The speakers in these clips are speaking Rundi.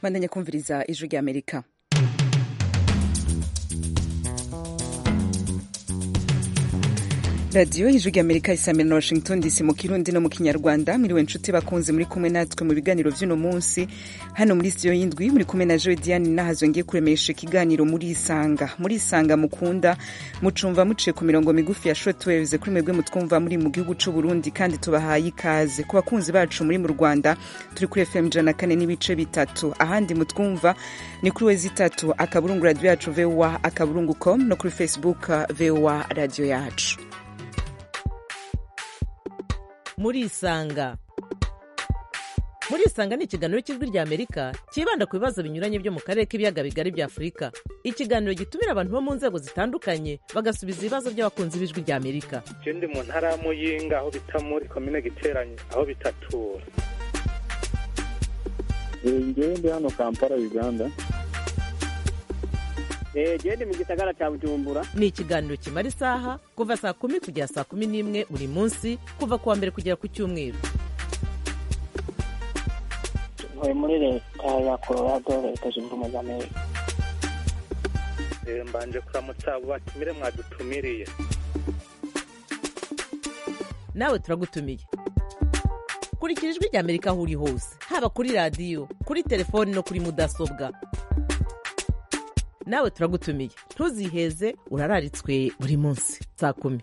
bandanya kumviriza ijwi rya amerika radiyo ijwi rya amerika isamira na washington dc mu kirundi no mu kinyarwanda mwiriwe nshuti bakunze muri kumwe natwe mu biganiro vy'uno munsi hano muri studio y'indwi muri kumwe na joe diane nahazo ngiye kuremesha ikiganiro muri isanga muri isanga mukunda mucumva muciye ku mirongo migufi ya shortwaves kuri mwebwe mutwumva muri mu gihugu c'u burundi kandi tubahaye ikaze ku bakunzi bacu muri mu rwanda turi kuri fm ijana na kane n'ibice bitatu ahandi mutwumva ni kuri wezi itatu akaburungu radiyo yacu voa akaburungu com no kuri facebook voa radiyo yacu murisanga murisanga ni ikiganiro cy'ijwi rya amerika cyibanda ku bibazo binyuranye byo mu karere k'ibiyaga bigari bya afurika ikiganiro gitumira abantu bo mu nzego zitandukanye bagasubiza ibibazo by'abakunzi b'ijwi rya amerika je ndi mu ntara ya muyinga aho bita muri komine giteranye aho bitatura ngewe ndi hano kampala uganda gende mu gisagara cya bujumbura ni ikiganiro kimara isaha kuva saa kumi kugera saa kumi n'imwe buri munsi kuva ku wa mbere kugera ku cyumweru ntuye muri leta ya colorado leta zunze ubumwe za amerika Eh, mbanje kuramutsa abo batumire mwadutumiriye nawe turagutumiye kurikira ijwi rya amerika aho uri hose haba kuri radiyo kuri telefoni no kuri mudasobwa nawe turagutumiye ntuziheze urararitswe buri munsi saa kumi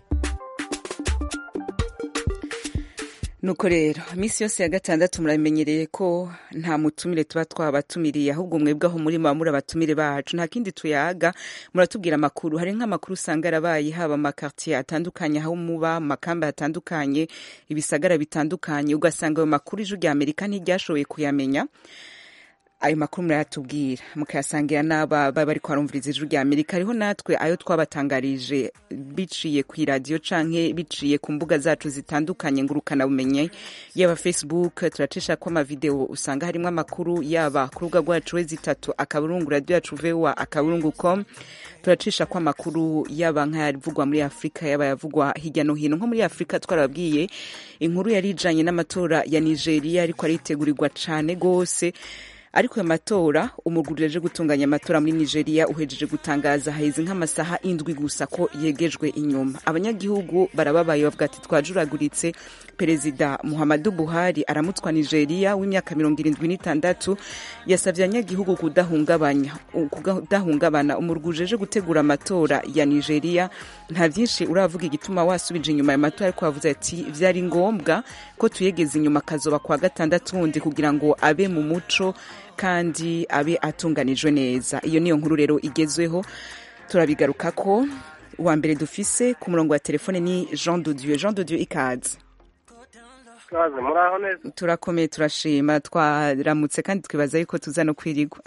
nuko rero iminsi yose ya gatandatu muramenyereye ko nta mutumire tuba twabatumiriye ahubwo mwebwe aho muri muba muri abatumire bacu nta kindi tuyaga muratubwira amakuru hari nk'amakuru usanga yarabaye haba amakartiye atandukanye aho muba mu makamba atandukanye ibisagara bitandukanye ugasanga ayo makuru ijwi rya amerika ntiryashoboye kuyamenya ayo makuru murayatubwira mukayasangira n'aba baba bari kwarumviriza ijwi rya amerika hariho natwe ayo twabatangarije biciye ku iradiyo canke biciye ku mbuga zacu zitandukanye ngurukana bumenye yaba facebook turacisha ko amavideo usanga harimo amakuru yaba ku rubuga rwacu wezi itatu akaburungu radiyo yacu voa akaburungu com turacisha ko amakuru yaba nk'ayavugwa muri afurika yaba yavugwa hirya no hino nko muri afurika twarababwiye inkuru yari ijanye n'amatora ya nigeria ariko aritegurirwa cane gose ariko ayo matora umugwi uje gutunganya amatora muri nigeria uhejeje gutangaza haheze nk'amasaha indwi gusa ko yegejwe inyuma abanyagihugu barababaye bavuga ati twajuraguritse perezida muhammadu buhari aramutwa nigeria w'imyaka mirongo irindwi n'itandatu yasabye abanyagihugu kudahungabanya kudahungabana umurwi ujeje gutegura amatora ya nigeria nta byinshi uravuga igituma wasubije inyuma ya matora ariko wavuze ati vyari ngombwa ko tuyegeza inyuma akazoba kwa gatandatu wundi kugira ngo abe mu muco kandi abe atunganijwe neza iyo niyo nkuru rero igezweho turabigaruka ko uwa mbere dufise ku murongo wa telefone ni jean dodieu jean dodieu ikaze kaze muraho neza turakomeye turashima twaramutse kandi twibaza yuko tuza no kwirigwa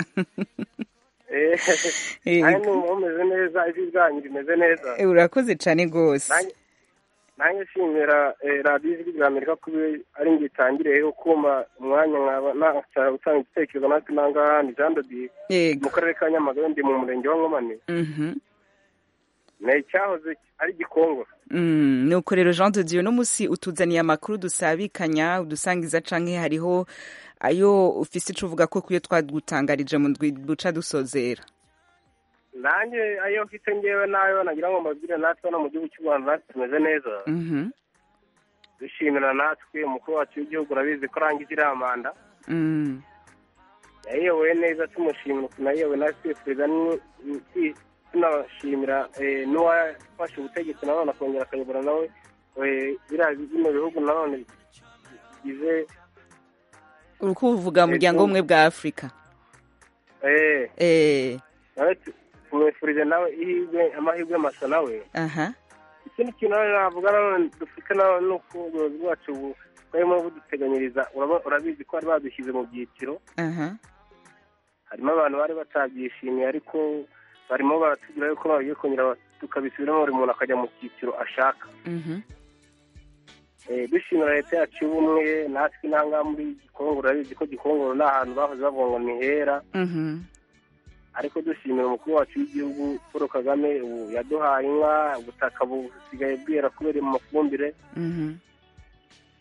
Eh, nanjye numva mumeze neza ijwi ryanyu rimeze neza Eh, urakoze cyane rwose Nanjye- nanjye nshimira eh, radiyo ijwi rya amerika kuba ari njye itangireho kuma umwanya nkaba nashaka gutanga igitekerezo natwe nangaha ni jean dodier yego mu karere ka nyamagabe ndi mu murenge wa nkomane Mhm. ni icyahoze ari gikongoro Mm, nuko rero jean de dieu uno munsi utuzaniye amakuru dusabikanya udusangiza canke hariho ayo ufise ico uvuga ko kuyo twagutangarije mu ndwi duca dusozera nanjye ayo mfite ngewe nayo nagira ngo mbabwire natwe no mu gihugu cy'u rwanda natwe tumeze neza Mhm. dushimira natwe umukuru wacu w'igihugu urabizi ko arangije iriya manda Mm. yayoboye neza tumushimira ukuntu yayoboye natwe twifuriza ni- ni- tunashimira eh, n'uwafashe ubutegetsi nanone akongera akayobora nawe eh, biriya bino bihugu nanone bigize uriko uvuga umuryango w'ubumwe bwa afurika eh, eh nawe tu- tumwifurije nawe ihirwe amahirwe masa nawe aha ikindi kintu nawe navuga nanone dufite nawe ni uko ubuyobozi bwacu bu- bwarimo buduteganyiriza uraba- urabizi ko bari badushyize mu byiciro aha harimo abantu bari batabyishimiye ariko barimo baratubwira yuko bagiye kongera tukabisubiramo buri muntu akajya mu cyiciro ashaka Mhm. Eh, dushimira leta yacu y'ubumwe natwe intangaha muri gikongoro urabizi ko gikongoro ni ahantu bahoze bavuga ngo ni hera Mhm. ariko dushimira umukuru wacu w'igihugu paul kagame ubu yaduhaye inka ubutaka busigaye bwera kubera mu mafumbire Mhm.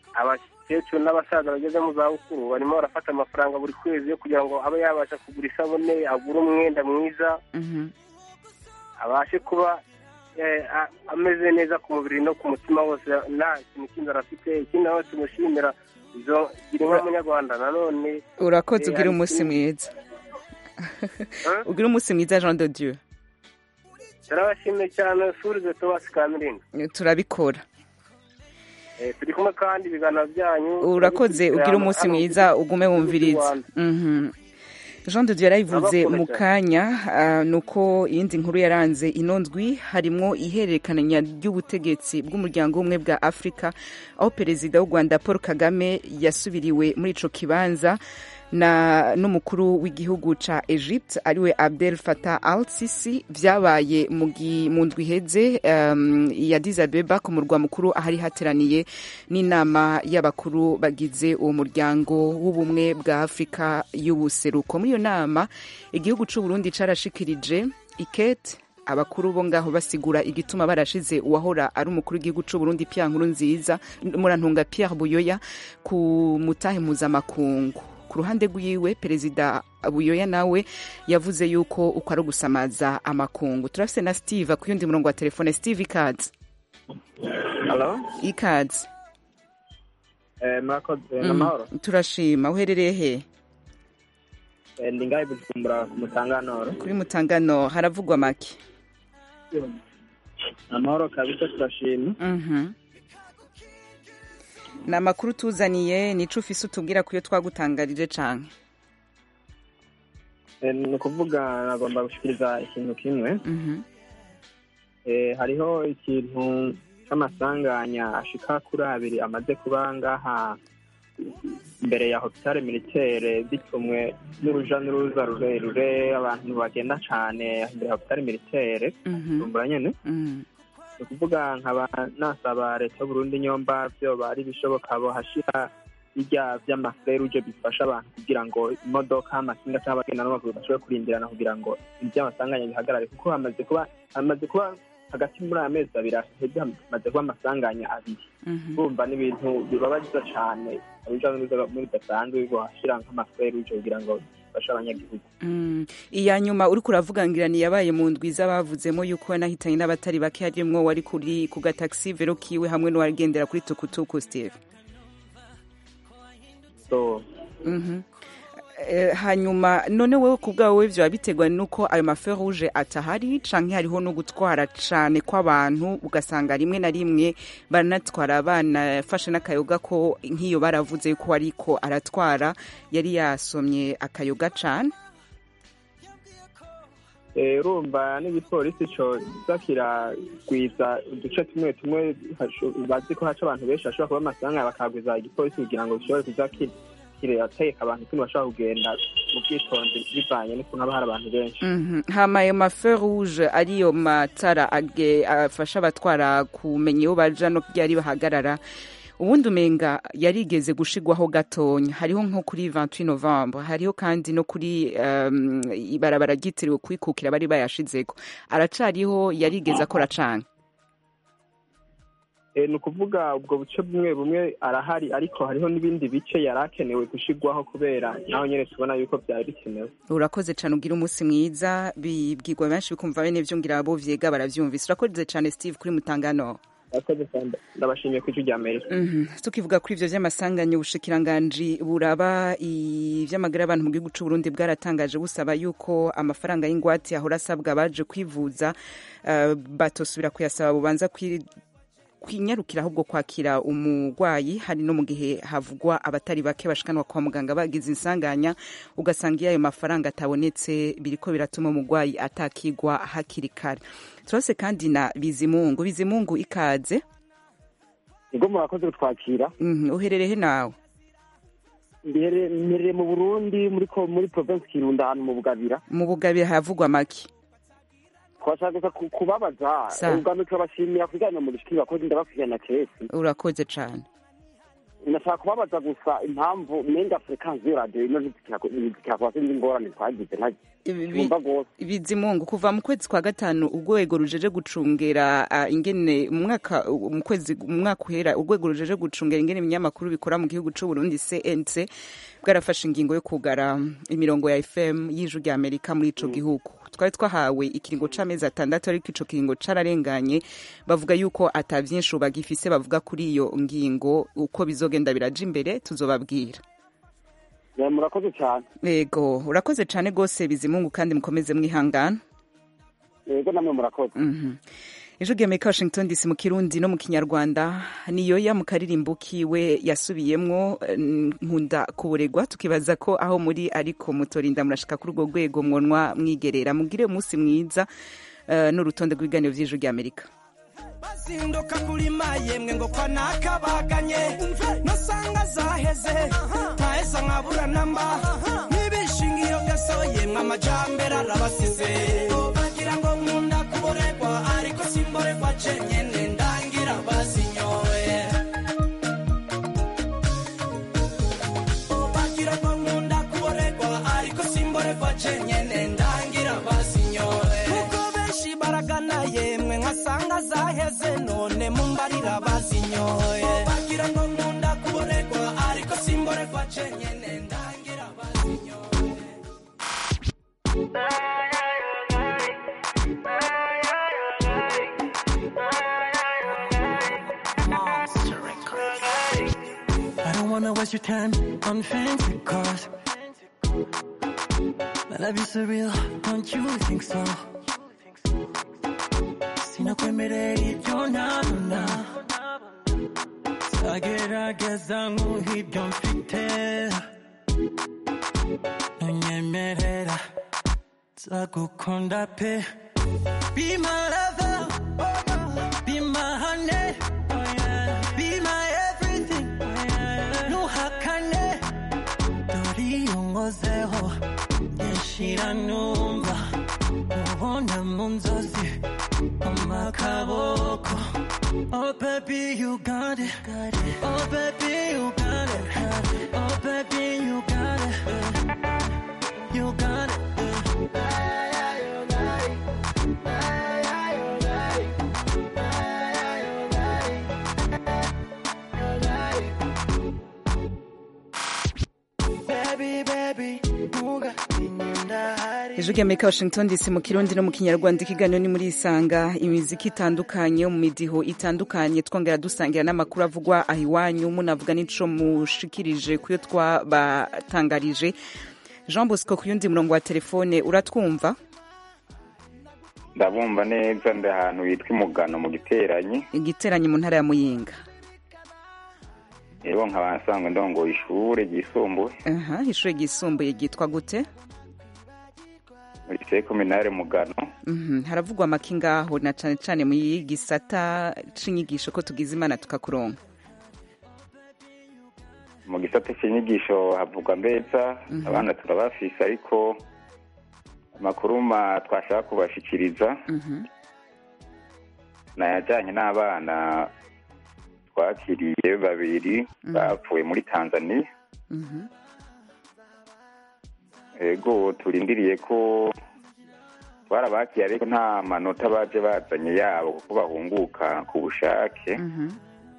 abakecuru n'abasaza bageze mu zabukuru barimo barafata amafaranga buri kwezi yo kugira ngo abe yabasha kugura isabune agure umwenda mwiza Mhm. abashe kuba eh, a- ameze neza ku mubiri no ku mutima wose nta kintu cy'inzara afite ikindi nawe tumushimira izo gira inka munyarwanda nanone urakoze Eh, ugira hari umunsi ikindi- mwiza Hein? ugira umunsi mwiza jean de dieu turabashimiye cyane surize tubasi kamirinda turabikora Eh, turi kumwe kandi ibiganiro byanyu urakoze ugira umunsi Hano- mwiza ugume wumviriza Rwanda. Mhm. jean de dieu yarayivuze Ndabakunda mu cyane. kanya ah, ni uko iyindi nkuru yaranze ino ndwi harimwo ihererekanya ry'ubutegetsi bw'umuryango w'ubumwe bwa afurika aho perezida w'u rwanda paul kagame yasubiriwe muri ico kibanza na n'umukuru w'igihugu ca Egypt ariwe Abdel Fattah al-Sisi vyabaye mu gi- mu ndwi iheze um, ya Addis Abeba ku murwa mukuru ahari hateraniye n'inama y'abakuru bagize uwo muryango w'ubumwe bwa Afrika y'ubuseruko muri iyo nama igihugu c'u Burundi carashikirije ikete abakuru bo ngaho basigura igituma barashize uwahora ari umukuru w'igihugu c'u Burundi Pierre Nkurunziza murantunga Pierre Buyoya ku mutahe mpuzamakungu ku ruhande rwiwe perezida buyoya nawe yavuze yuko uko ari ugusamaza amakungu turafise na steve ku yundi murongo wa telefone steve ikaze Halo, ikaze eh, murakoze Mm, n'amahoro turashima uherereye he Eh, ndi ngaho i Bujumbura ku Mutanganoro kuri mutangano haravugwa make amahoro kabisa turashima Mhm. ni amakuru tuzaniye nico ufise utubwira kuyo twagutangarije canke Eh, ni ukuvuga nagomba gushikiriza ikintu kimwe Mhm. Eh, hariho ikintu c'amasanganya ashika kuri abiri amaze kuba ngaha imbere ya hopitale militaire bitumwe n'uruja n'uruza rurerure abantu bagenda cane imbere ya hopitale militaire Mhm. Bujumbura nyene Mhm. ni ukuvuga nkaba nasaba leta y'uburundi nyomba vyoba ari ibishoboka bohashira birya vy'amaferuje bifasha abantu kugira ngo imodoka amakinga cyangwa abagenda n'amaguru bashobore kurindirana kugira ngo ivy'amasanganya bihagarare kuko hamaze kuba hamaze kuba hagati muri aya mezi abiri aheze hamaze kuba amasanganya abiri Mhm. urumva n'ibintu bibabaza cane abuja n'uruza muri bidasanzwe bohashira nk'amaferuje kugira ngo bifashe abanyagihugu Mm. iya nyuma uriko uravuga ngirani yabaye mu ndwi z'abavuzemo yuko yanahitanye n'abatari bake harimwo wari kuri ku gataxi vero kiwe hamwe n'uwagendera kuri tukutuku steve so Mhm. Eh, hanyuma none wowe ku bwawe vyoba biterwa nuko ayo mafe rouge atahari canke hariho no gutwara cane kw'abantu ugasanga rimwe na rimwe baranatwara abana fashe n'akayoga ko nk'iyo baravuze yuko ariko aratwara yari yasomye akayoga cane Eh, urumva n'igipolisi co kiza kiragwiza uduce tumwe tumwe hasho- bazi ko haca abantu benshi hashobora kuba amasanga bakagwiza igipolisi kugira ngo gishobore kuza ki- kirateka abantu ukuntu bashobora kugenda mu bwitonzi bivanye n'ukuntu haba hari abantu benshi Mhm. hama ayo mafe rouge ariyo matara age- afasha abatwara kumenya iyo baja no ryari bahagarara ubundi umenga yarigeze gushigwaho gatonya hariho nko kuri 28 novembre hariho kandi no kuri um, ibarabara ryitiriwe kwikukira bari bayashizeko aracariho yarigeze akora cane Eh, ni ukuvuga ubwo buce bumwe bumwe arahari ariko hariho n'ibindi bice yari akenewe gushigwaho kubera naho nyene tubona yuko byari bikenewe urakoze cane ugira umunsi mwiza bibwirwa benshi bikumva bene vyo ngira abo vyega baravyumvise urakoze cane steve kuri mutangano Murakoze cyane. ndabashimiye ku ijwi rya amerika Mhm. tukivuga kuri ivyo vy'amasanganya ubushikiranganji buraba ivy'amagara y'abantu mu gihugu c'uburundi bwaratangaje busaba yuko amafaranga y'ingwate ahora asabwa abaje kwivuza uh, batosubira kuyasaba bubanza kwi kwinyarukira ahubwo kwakira umurwayi hari no mu gihe havugwa abatari bake bashikanwa kwa muganga bagize insanganya ugasanga iyo ayo mafaranga atabonetse biriko biratuma umurwayi atakigwa hakiri kare turase kandi na bizimungu bizimungu ikaze ubwo murakoze kutwakira Mhm, uherereye he nawe Mbere- mperereye mu burundi muri ko- muri provinsi kirundo ahantu mu bugabira mu bugabire havugwa make twashaka gusa ku- kubabaza Sa. ubwa mbere turabashimira ku bijyanye mu rishikiri bakozi ndabakurikirana kesi urakoze cane nashaka kubabaza gusa impamvu menga frekansi y'iyo radiyo ino ntizikirakuba sinzi ingorane twagize ntumva rwose bizimungu kuva mu kwezi kwa gatanu urwego rujeje gucungera ah, ingene mu mwaka mu kwezi mu mwaka uhera urwego rujeje gucungera ingene ibinyamakuru bikora mu gihugu c'u Burundi CNC bwarafashe ingingo yo kugara imirongo ya FM y'ijwi rya Amerika muri ico gihugu twari twahawe ikiringo c'amezi atandatu ariko ico kiringo cararenganye bavuga yuko ata vyinshi bagifise bavuga kuri iyo ngingo uko bizogenda biraja imbere tuzobabwira Ya, murakoze cyane yego urakoze cane gose bizimungu kandi mukomeze mwihangana yego namwe murakoze Mhm. ijwi rya amerika washington dc mu kirundi no mu kinyarwanda niyoya mu karirimbo kiwe yasubiyemwo eh, nkunda kuburegwa tukibaza ko aho muri ariko mutorinda murashika kuri urwo rwego mwonwa mwigerera mugire umunsi mwiza eh, n'urutonde rw'ibiganiro vy'ijwi rya amerika bazinduka kulima yemwe ngo kwa nakabaganye nosanga zaheze ntaheza nkabura namba n'ibishingiro gaso yemwe amajambere arabasize bagira ngo nkunda kuboregwa ariko simboregwa cenyene ndangira bazinyoye bagira ngo nkunda kuboregwa ariko simboregwa cenyene ndangira bazinyoye kuko benshi baragana yemwe nkasanga zaheze none mumbarira bazinyoye bagira ngo nkunda kuboregwa ariko simboregwa cenyene ndangira bazinyoye I don't wanna waste your time on fancy cars. My love is surreal, don't you think so? Sinakwemerera ibyo ntabona Nzagerageza nk'uhibyo mfite Ntunyemerera nzagukunda pe Be my lover, be my honey, be my everything. Ntuhakane, dore iyo nkozeho nshira numva ubona mu nzozi amakaboko Oh baby you got it Oh baby you got it Oh baby you got it You got it Baby, baby, nuga inyunda hari ijwi rya amerika washington dc mu kirundi no mu kinyarwanda ikiganiro ni muri isanga imiziki itandukanye yo mu midiho itandukanye twongera dusangira n'amakuru avugwa aho iwanyu munavuga n'ico mushikirije kuyo twabatangarije jean bosco ku yundi murongo wa telefone uratwumva ndabumva neza ndi ahantu hitwa imugano mu giteranyi igiteranye mu ntara ya muyinga rero nkaba nsanzwe ndongoye ishure ryisumbuye aha ishuri ryisumbuye ryitwa gute muri sekominare mugano Mhm, haravugwa amaki ngaho na cane cane mu gisata c'inyigisho ko tugize imana tukakuronka mu gisata cy'inyigisho havugwa mbeza abana turabafise ariko amakuru ma twashaka kubashikiriza Mhm. nayajyanye n'abana twakiriye babiri bapfuye muri tanzania Mhm. ego turindiriye ko twarabakiye ariko nta manota baje bazanye yabo kuko bahunguka ku bushake Mhm.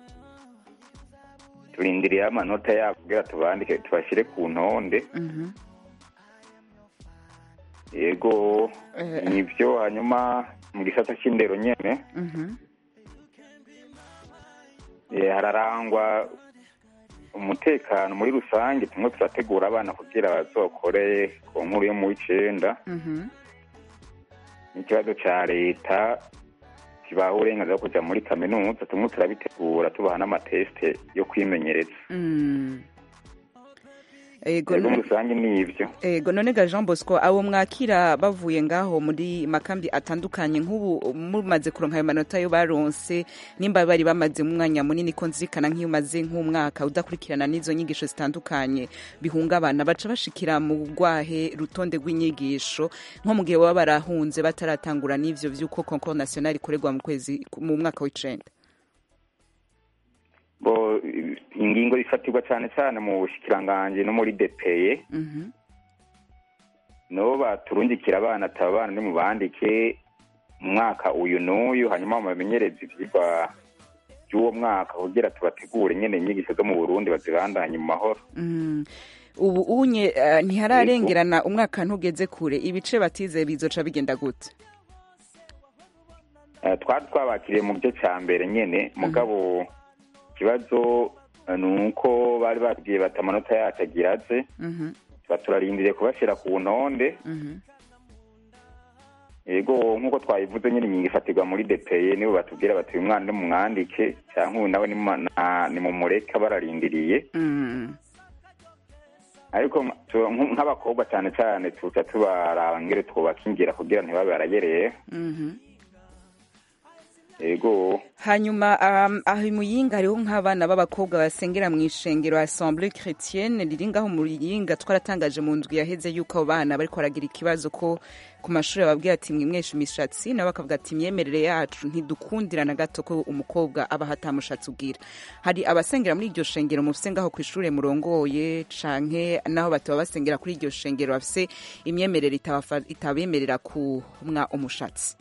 turindiriye amanota yabo kugira tubandike tubashyire ku ntonde Mhm. yego Eh. nibyo hanyuma mu gisata cy'indero nyene Mhm. eh, hararangwa umutekano muri rusange tumwe turategura abana kugira bazokore ku nkuru yo mu w'icenda Mhm. n'ikibazo ca leta kibaha uburenganzira bwo kuja muri kaminuza tumwe turabitegura tubaha n'amatesite yo kwimenyereza Mm. Ego yego no- muri rusange ni ivyo Ego none ga Jean Bosco abo mwakira bavuye ngaho muri makambi atandukanye nk'ubu mumaze kuronka ayo manota yo baronse nimba bari bamaze umwanya munini ko nzirikana nk'iyo umaze nk'umwaka udakurikirana n'izo nyigisho zitandukanye bihungabana baca bashikira mu rwahe rutonde rw'inyigisho nko mu gihe baba barahunze bataratangura n'ivyo vy'uko concours national ikorerwa mu kwezi mu mwaka w'icenda bo ingingo ifatirwa cyane cyane mu bushikiranganji no muri depeye Mhm. nibo baturungikira abana ati aba bana nimubandike mu mwaka uyu n'uyu hanyuma bamenyereze ivyigwa by'uwo mwaka kugira tubategure nyene inyigisho zo mu burundi bazibandanye mu mahoro Mm. ubu unye eh, ntihararengerana umwaka ntugeze kure ibice batize bizoca bigenda gute Eh, twari twabakiriye mu gice cya mbere nyene mugabo ikibazo eh, ni uko bari batubwiye bati amanota yacu agira aze Mhm, tuba turarindiriye kubashyira ku ntonde mhm. yego nk'uko twabivuze nyine ingingo ifatirwa muri depeye nibo batubwira bati uyu mwana nimumwandike cyangwa uyu nawe nimu- na- nimumureka bararindiriye Mm. ariko tu- nk- nk'abakobwa cyane cyane tuca tubaraba ngere twubakingira kugira ntibabe barayereye Mhm. yego hanyuma um, aho i muyinga hariho nk'abana b'abakobwa basengera mu ishengero assemble chrétienne riri ngaho mu muyinga twaratangaje mu ndwi yaheze yuko abo bana bariko baragira ikibazo ko ku mashuri bababwira ati mwimwesha imishatsi nabo bakavuga ati imyemerere yacu ntidukundira na gato ko umukobwa aba hatamushatsi ubwira hari abasengera muri iryo shengero mufise ngaho ku ishure murongoye canke naho bataba basengera kuri iryo shengero bafise imyemerere itabafa- itabemerera kumwa umushatsi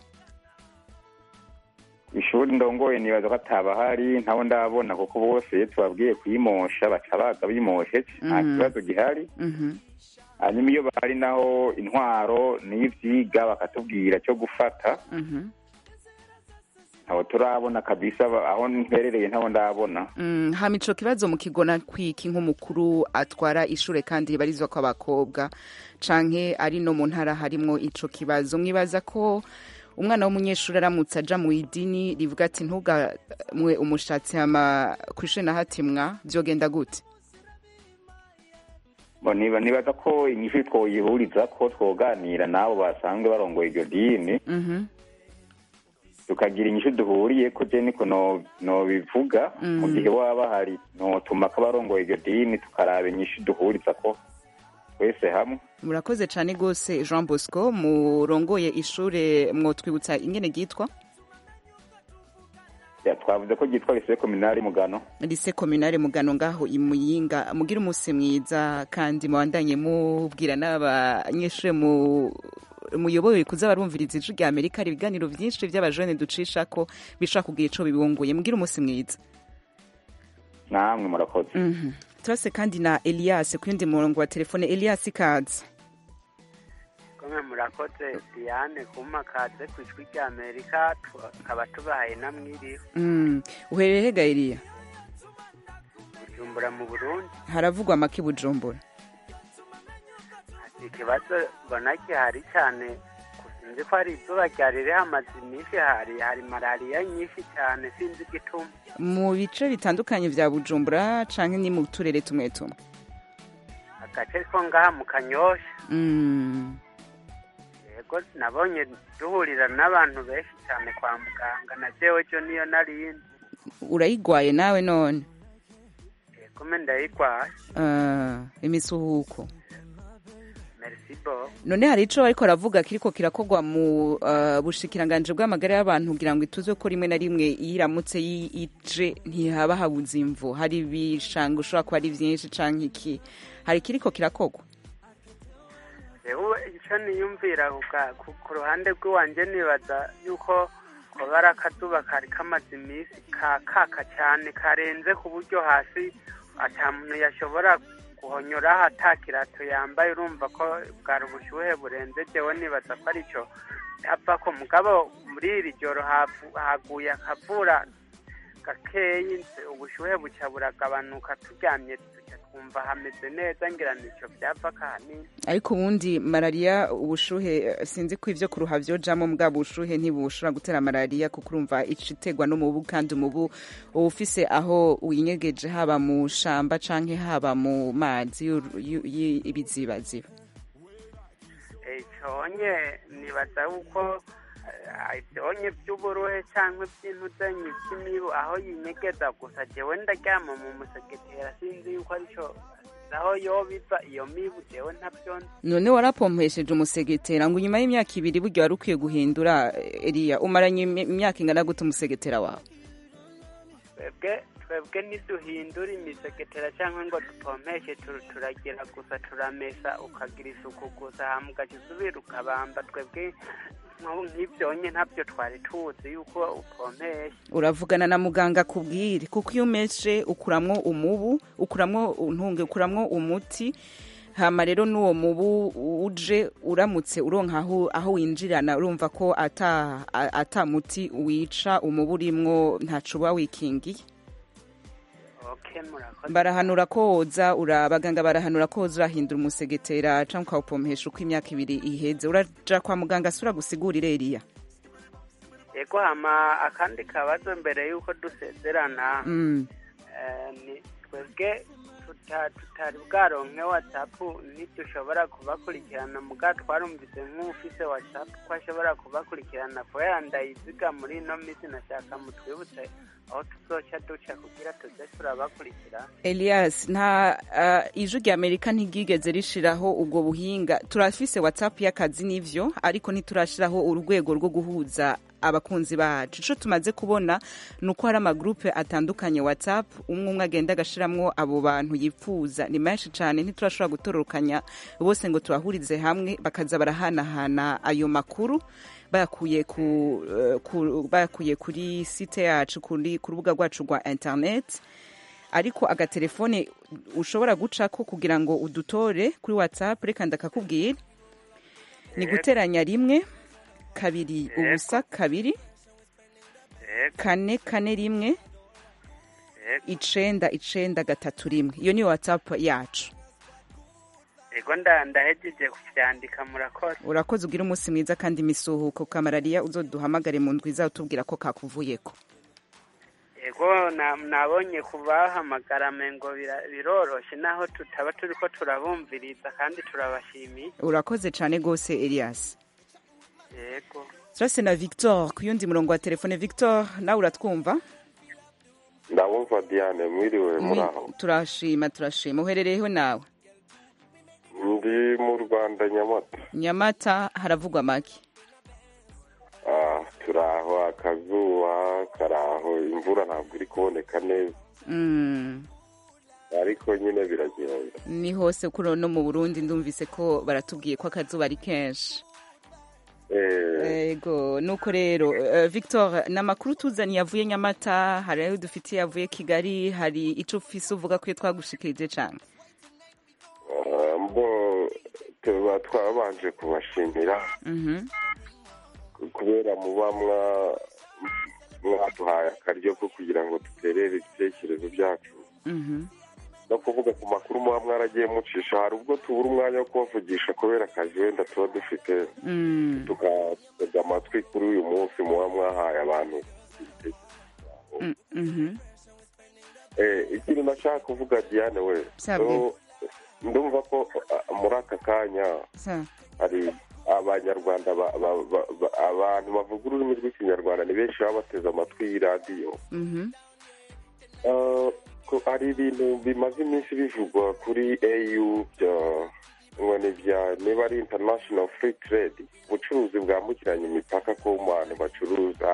ishuri ndongoye nibaza ko atabahari ntabo ndabona kuko bose iyo tubabwiye kuyimosha baca baza bimoshe nta Mhm. kibazo gihari Mhm. hanyuma iyo bahari naho intwaro n'ivyiga bakatubwira cyo gufata Mhm. ntaho turabona kabisa ba- aho mperereye ntabo ndabona Mm, hama ico kibazo mukigona kwiki nk'umukuru atwara ishure kandi ribarizwa ko abakobwa canke ari no mu ntara harimwo ico kibazo mwibaza ko umwana w'umunyeshuri aramutse aja mu idini rivuga ati ntugamwe umushatsi hama kw'ishure nahatimwa vyogenda gute Bo niba nibaza ko inyishu twoyihuriza ko twoganira n'abo basanzwe barongoye iryo dini Mhm. tukagira inyishu duhuriye ko je niko no- nobivuga Mm. mu gihe waba hari notuma ko abarongoye iryo dini tukaraba inyishu duhuriza ko twese hamwe murakoze cane gose jean bosco murongoye ishure mwotwibutsa ingene ryitwa Ya, twavuze ko ryitwa lycée communale mugano lise kominare mugano ngaho imuyinga mugira umunsi mwiza kandi mubandanye mubwira n'abanyeshure mu muyoboye kuza barumviriza ijwi rya amerika hari ibiganiro vyinshi vy'abajene ducisha ko bishobora kugira ico bibunguye mugira umunsi mwiza namwe murakoze Mhm. turase kandi na elias ku yundi murongo wa telefone elias ikaze kumwe murakoze diane kuma kaze ku ijwi rya amerika tukaba tubahaye namwiriho Mm. uhereye hega eliya bujumbura mu burundi haravugwa make bujumbura ikibazo mbona gihari cyane sinzi ko hari izuba ryari rihamaze iminsi hari hari malariya nyinshi cyane sinzi igituma mu bice bitandukanye vya bujumbura canke ni mu turere tumwe tumwe agace ko ngaha mu kanyosha Mm. yego nabonye duhurira n'abantu benshi cyane kwa muganga na jewe jo niyo narindi urayigwaye nawe none yego me ndayigwaye Ah, imisuhuko merci bo none hari ico bariko baravuga kiriko kirakorwa mu uh, bushikiranganje bw'amagara y'abantu kugira ngo ituze ko rimwe na rimwe iyo iramutse yi- ije ntihaba habuze imvu hari ibishanga ushobora kuba ari vyinshi canke iki hari kiriko kirakorwa jewe icyo niyumvira kuga- ku ku ruhande rw'iwanje nibaza yuko kuba ari akazuba kari kamaze iminsi kakaka cyane karenze ku buryo hasi ata muntu yashobora guhonyoraho ata kirato yambaye urumva ko bwari ubushyuhe burenze jewe nibaza ko aricyo hava ko mugabo muri iri joro havu- haguye akavura gakeyi ubushyuhe buca buragabanuka turyamye tuca twumva hameze neza ngira nicyo byava kahanini ariko ubundi malariya ubushuhe eh, sinzi ko ivyo kuruha vyojamwo mbwa bushuhe ntibushobora gutera malariya kuko urumva ica iterwa n'umubu kandi umubu uba ufise aho winyegeje haba mu shamba canke haba mu mazi y'uru- y'u- y'ibizibaziba icyonye nibaza yuko eh, ibyonye by'uburuhe cyangwa iby'intudanyi by'imibu aho yinyegeza gusa jewe ndaryama mu musegetera sinzi yuko aricyo aho yoba iva iyo mibu jewe ntabyo nzi none warapompesheje umusegetera ngo inyuma y'imyaka ibiri burya wari ukwiye guhindura eh, eliya umaranye imi- imyaka ingana gute umusegetera wawe twebwe twebwe ntiduhindura imisegetera cyangwa ngo dupompeshe tu- turagira gusa turamesa ukagira isuku gusa hama ugaca usubira ukabamba twebwe nk'ubu nk'ibyonye ntabyo twari tuzi yuko upompesha uravugana na muganga akubwire kuko iyo umeshe ukuramwo umubu ukuramwo untunge ukuramwo umuti hama rero n'uwo mubu uje uramutse uronka aho aho winjirana urumva ko ata a- ata muti wica umubu urimwo ntaco uba wikingiye okay murakoze barahanura ko woza ura abaganga barahanura ko woza urahindura umusegetera canke ukawupompesha uko imyaka ibiri iheze uraja kwa muganga sura gusigurira eriya yego hama akandi kabazo mbere y'uko dusezerana mm. eh, ni twebwe tuta- tutari bwaronke watsapu ntidushobora kubakurikirana muga twarumvise nk'ufise watsapu ko ashobora kubakurikirana kubera ndayiziga muri ino minsi nashaka mutwibutse aho tuzoca duca kugira tuze turabakurikira elias nta uh, ijwi rya amerika ntigigeze rishiraho ubwo buhinga turafise whatsapp y'akazi n'ivyo ariko ntiturashiraho urwego rwo guhuza abakunzi bacu ico tumaze kubona ni uko hari amagrupe atandukanye whatsapp umwe umwe agenda agashiramwo abo bantu yipfuza ni menshi cane ntiturashobora gutororokanya bose ngo tubahurize hamwe bakaza barahanahana ayo makuru bayakuye ku, eh, ku bayakuye kuri site yacu kuri ku rubuga rwacu rwa internet ariko agatelefone ushobora gucako kugira ngo udutore kuri whatsapp reka ndakakubwira ni guteranya rimwe kabiri ubusa kabiri kane kane rimwe icenda icenda gatatu rimwe iyo ni whatsapp yacu yego nda- ndahejeje kuvyandika murakoze urakoze ugira umunsi mwiza kandi imisuhuko kamarariya uzoduhamagare mu ndwi izawe utubwira ko kakuvuyeko yego na- nabonye kubahamagara mengo bira- biroroshe naho tutaba turiko turabumviriza kandi turabashimiye urakoze cane gose elias yego turase na victor ku yundi murongo wa telefone victor nawe uratwumva ndabumva diane mwiriwe muri aho turashima turashima uherereyeho nawe ndi mu rwanda nyamata nyamata haravugwa make Ah, turi aho akazuba kari aho imvura ntabwo iri kuboneka neza Mm, ariko nyine biragenda ni hose kuri no mu burundi ndumvise ko baratubwiye ko akazuba ari kenshi Eh, ego nuko rero eh, victor ni amakuru tuzaniye avuye nyamata hari ayo dufitiye avuye kigali hari ico ufise uvuga ko iyo twagushikirije cane ah, mbo tuba twabanje kubashimira Mhm. kubera muba mwa- mwaduhaye akaryo ko kugira ngo duterere ibitekerezo byacu Mhm. no kuvuga ku makuru muba mwaragiye mucisha hari ubwo tubura umwanya wo kubavugisha kubera akazi wenda tuba dufite Mm. tugatega amatwi kuri uyu munsi muba mwahaye abantu Mm, mhm. Eh, ikintu nashaka kuvuga diane we Sabwe. so, ndumva ko ah, muri aka kanya Sa- hari abanyarwanda ba- ba- ba- ba- abantu bavuga ururimi rw'ikinyarwanda ni benshi baba bateze amatwi y'iradiyo Mhm. Ah, ko hari ibintu bimaze iminsi bivugwa kuri au bya ngo ni bya niba ari international free trade ubucuruzi bwambukiranya imipaka ko mu bantu bacuruza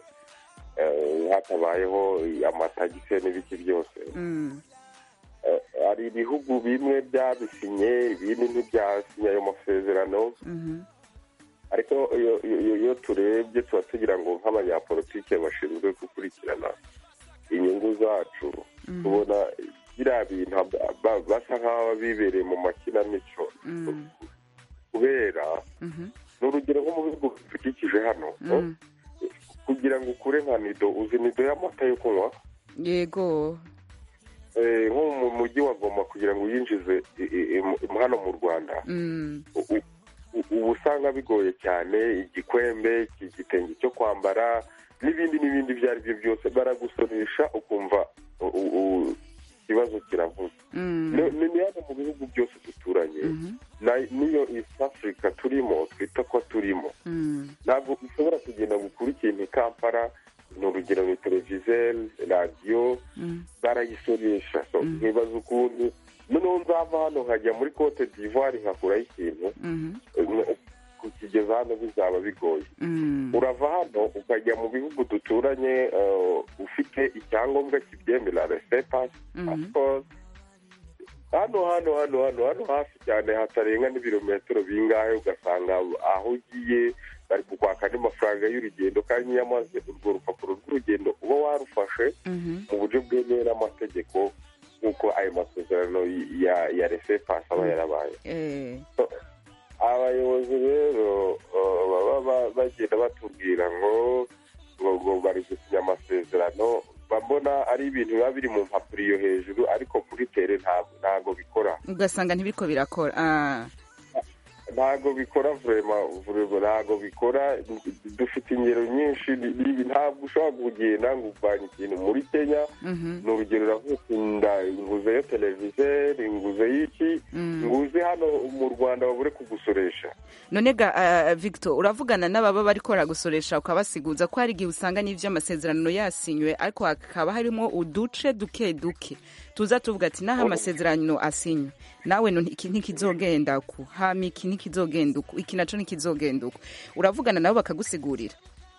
eh, hatabayeho amatagisi n'ibiki byose Mm. Eh, hari ibihugu bimwe byabisinye ibindi ntibyasinye ayo masezerano Mhm. ariko iyo- iyo iyo turebye tuba tugira ngo nk'abanyapolitike bashinzwe gukurikirana inyungu zacu Mhm. tubona biriya bintu ba- ba- basa nk'aho bibereye mu makinamico Mm. kubera Mhm. ni urugero nko mu bihugu bidukikije hano Mm. kugira ngo ukure nka nido uzi nido y'amata yo kunywa yego Eh, nko mu mujyi wa goma kugira ngo uyinjize i- i- i- hano mu rwanda Mm. u- u- uba usanga bigoye cyane igikwembe iki gitenge cyo kwambara n'ibindi n'ibindi ibyo ari byo byose baragusoresha ukumva u- u- u- ikibazo kiravuze Mm. ni ni- ni hano mu bihugu byose duturanye Mhm. na- n'iyo east africa turimo twita ko turimo Mm. ntabwo ushobora kugenda ngo ukure ikintu i kampala ni urugero ni televizeri radiyo Mm. barayisoresha So, nkibaza ukuntu noneho nzava hano nkajya muri cote d'ivoire nkakuraho ikintu Mhm. Eh, kukigeza hano bizaba bigoye urava hano ukajya mu bihugu duturanye eh, ufite icyangombwa kibyemera resepasi hano hano hano hano hano hafi cyane hatarenga n'ibirometero bingahe ugasanga aho ugiye bari kukwaka andi mafaranga y'urugendo kandi nyamaze urwo rupapuro rw'urugendo uba warufashe mu buryo bwemewe n'amategeko nk'uko ayo masezerano ya ya resepasi aba yarabaye Eh, abayobozi rero uh, baba ba- bagenda batubwira ngo ngo ngo bari gusinya amasezerano mbona ari ibintu biba biri mu mpapuro iyo hejuru ariko kuri tere ntabwo ntabwo bikora ugasanga ntibiriko birakora Ah, ntabwo bikora vurema vurema ntabwo bikora dufite ingero nyinshi ni- ni- ntabwo ushobora kugenda ngo uvanye ikintu muri kenya mhm. ni urugero uravuga nguzeyo televizeri nguzeyo iki Mm. nguze hano mu rwanda babure kugusoresha none ga ah, victor uravugana n'ababa bariko baragusoresha ukabasiguza ko hari igihe usanga n'ivyo amasezerano yasinywe ariko hakaba harimo uduce duke duke tuza tuvuga ati naho amasezerano asinywe nawe no iki ntikizogenda ku hama iki ntikizogenda uku iki naco ntikizogenda uku uravugana nabo bakagusigurira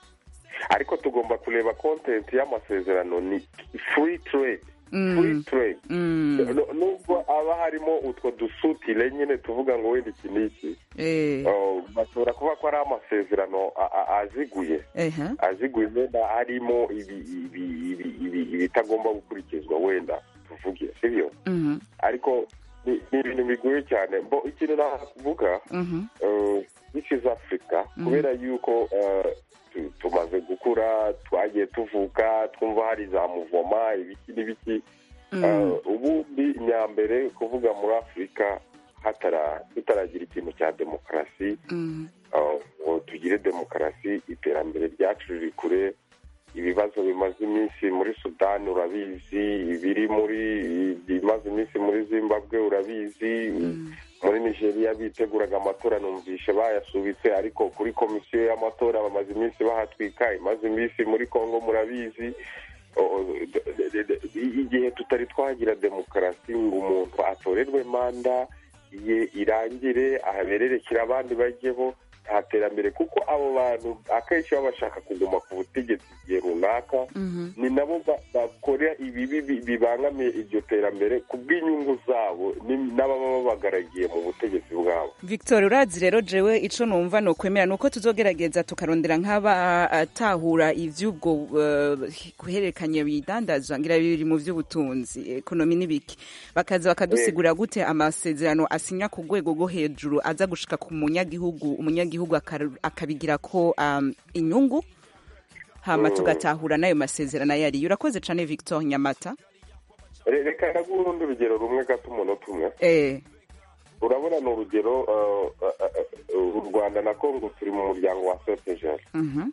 ariko tugomba kureba kontenti y'amasezerano ni free trade Mm. free trade Mm. Nu- nubwo aba harimo utwo dusutire nyine tuvuga ngo wenda iki n'iki Eh, Oh, bashobora kuvuga ko ari amasezerano a- a- aziguye ehe. aziguye wenda harimo ibi- ibi- ibi- ibi- ibitagomba gukurikizwa wenda tuvuge sibyo Mhm, ariko ni ni ibintu bigoye cyane mbo ikintu navuga mhm. this is africa Mhm. kubera yuko eh, tu- tumaze gukura twagiye tuvuka twumva hari za muvoma ibiki n'ibiki Mm. Eh, ubundi nyambere kuvuga muri afurika hatara tutaragira ikintu cya demokarasi Mm. eh, ngo tugire demokarasi iterambere ryacu riri kure ibibazo bimaze iminsi muri sudani urabizi ibiri muri bimaze iminsi muri zimbabwe urabizi muri nigeria biteguraga amatora numvishe bayasubitse ariko kuri komisiyo y'amatora bamaze iminsi bahatwika imaze iminsi muri congo murabizi O- o- de- de- de- igihe tutari twagira demokarasi ngo umuntu atorerwe manda ye irangire ahabererekere abandi bajyeho nta terambere kuko abo bantu akenshi baba bashaka kuguma ku butegetsi igihe runaka ni nabo ba- bakora ibibi bi- bibangamiye iryo terambere ku bw'inyungu zabo ni- n'ababa babagaragiye mu butegetsi bwabo victor urazi rero jewe ico numva nokwemera nuko tuzogerageza tukarondera nk'abatahura ivy'ubwo uh, guhererekanya bidandazwa ngira biri mu vy'ubutunzi ekonomi n'ibiki bakaza bakadusigura gute amasezerano asinya ku rwego rwo hejuru aza gushika ku munyagihugu umunyagihugu akar- akabigira ko um, inyungu hama Mm. tugatahura n'ayo masezerano ayo ariyo urakoze cane victor nyamata Re- reka ndaguha urundi urugero rumwe gato umunota umwe eh, urabona ni urugero uh, uh, uh, u rwanda na kongo turi mu muryango wa sepejeri mhm,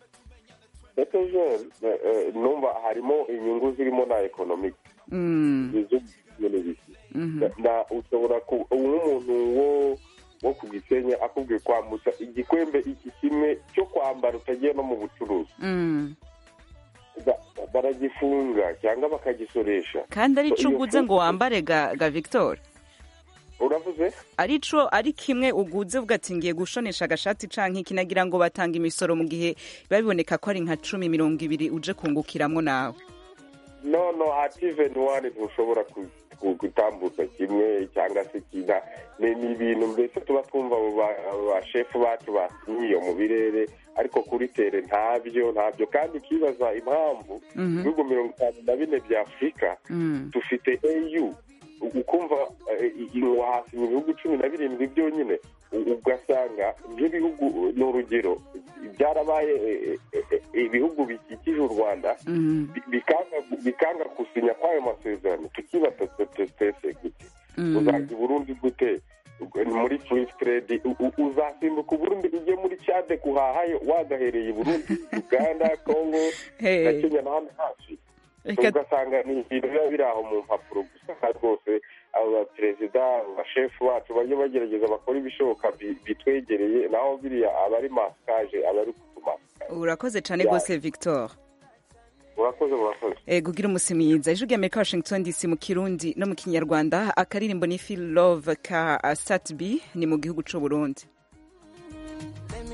sepejeri numva harimo inyungu zirimo na ekonomike mm, n'ibiki mhm. na ushobora ku nk'umuntu wo wo ku gisenyi akubwiye kwambutsa igikwembe iki kimwe cyo kwambara utagiye no mu bucuruzi Mm. Ba- baragifunga cyangwa bakagisoresha kandi ari So, co iyo uguze ngo fungu- wambare ga, ga victor uravuze ari co ari kimwe uguze uvuga ati ngiye gushonesha agashati canke iki nagira ngo batanga imisoro mu gihe biba biboneka ko ari nka cumi mirongo ibiri uje kungukiramwo nawe no no hativeni wani ntushobora ku- ku- gutambutsa kimwe cyangwa se kina ni ni ibintu mbese tuba twumva abo ba- abo bashefu bacu basinye iyo mu birere ariko kuri tere ntabyo ntabyo kandi ukibaza impamvu Mhm. ibihugu mirongo itanu na bine bya afurika Mm. dufite au ukumva eh, i- wahasinya ibihugu cumi na birindwi byonyine u- ugasanga nk'ibihugu ni urugero byarabaye eh, eh, eh, ibihugu bikikije u rwanda Mm. bi- bikanga bikanga gusinya kw'ayo masezerano tukibata twese gute Mm. uzajya i burundi gute muri free trade u- u- uzasimbuka uburundi ujye muri cade guhahayo wagahereye i burundi uganda congo Hey. na kenya n'ahandi hafi Reka- ugasanga ni ibintu biba biri aho mu mpapuro gusa kandi rwose abo baperezida abashefu bacu bajye bagerageza bakora ibishoboka bi- bitwegereye naho biriya aba ari masikaje aba ari kutumasikaje urakoze cane Ya. gose victor murakoze murakoze Eh, kugira umusi mwiza ijwi rya amerika washington dc mu kirundi no mu kinyarwanda akaririmbo ni feel love ka uh, sat b ni mu gihugu c'uburundi Let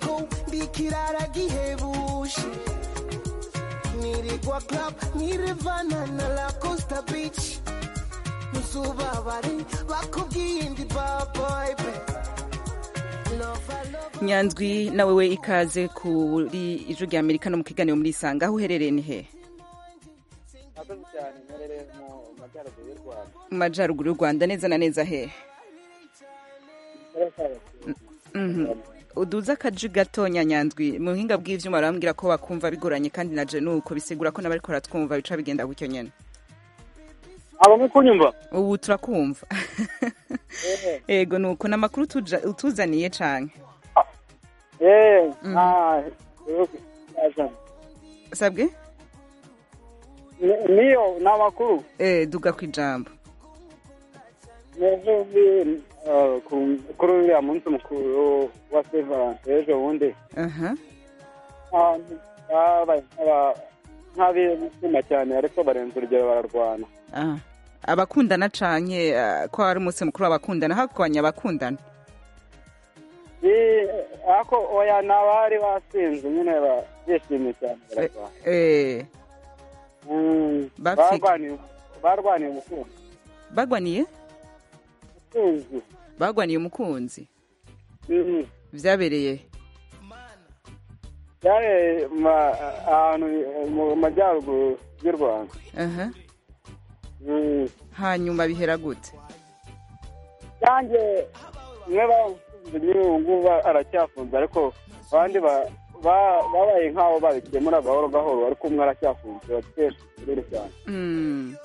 ko ndikirara gihebuje nirigwa club nirevana na la costa beach ntuzubabare bakubwiye ndi baboybe nyanzwi nawe we ikaze kuri ijwi rya amerika no mu kiganiro muri isanga aho uherereye ni he murakoze cyane mperereye mu majyaruguru y'u rwanda mu majyaruguru y'u rwanda neza na neza he Mhm. uduze akaji gatonya nyanzwi mu buhinga bw'ivyuma barambwira ko bakumva bigoranye kandi na je nuko bisigura ko n'abariko baratwumva bica bigenda gutyo nyene aba muri kunyumva ubu turakumva ego nuko n'amakuru tuja- utuzaniye canke eee nta yazana sabwe Ni- niyo ni amakuru eh duga kwijambo ejo bundi eh, ku- kuri uriya munsi mukuru wa sevaranse ejo bundi aha abantu babaye nk'aba- nk'abishima cyane ariko barenze urugero bararwana ah abakundana canke ah, ko ari umunsi mukuru w'abakundana hakwanya abakundana Eh, ariko oya ni abari basinze nyine ba- bishimye cyane bararwana eh Mm, Bapfi- barwaniye barwaniye umukunzi bagwaniye umukunzi bagwaniye umukunzi Mhm. vyabereye byari ma- ahantu mu majyaruguru y'u rwanda aha Mm. hanyuma bihera gute yanjye umwe bafunze nyine ubu ngubu aracyafunze ariko abandi ba- ba- babaye nk'aho babikemura gahoro gahoro ariko umwe aracyafunze batwese turere cyane Mm.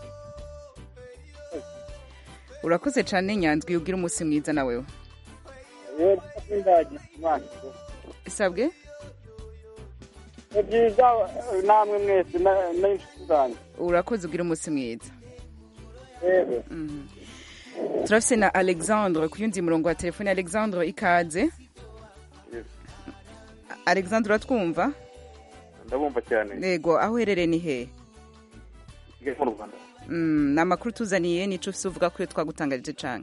urakoze cane nyanzwi ugira umunsi mwiza na wewe rero ndagira imana sabwe ni byiza namwe mwese na- n'inshuti zanjye urakoze ugira umunsi mwiza yego Mhm. turafise na alexandre ku yundi murongo wa telefone alexandre ikaze alexandre uratwumva ndabumva cyane yego aho uherereye ni hehe kigali mu rwanda Mm, ni amakuru tuzaniye nico ufise uvuga ko iyo twagutangarije cane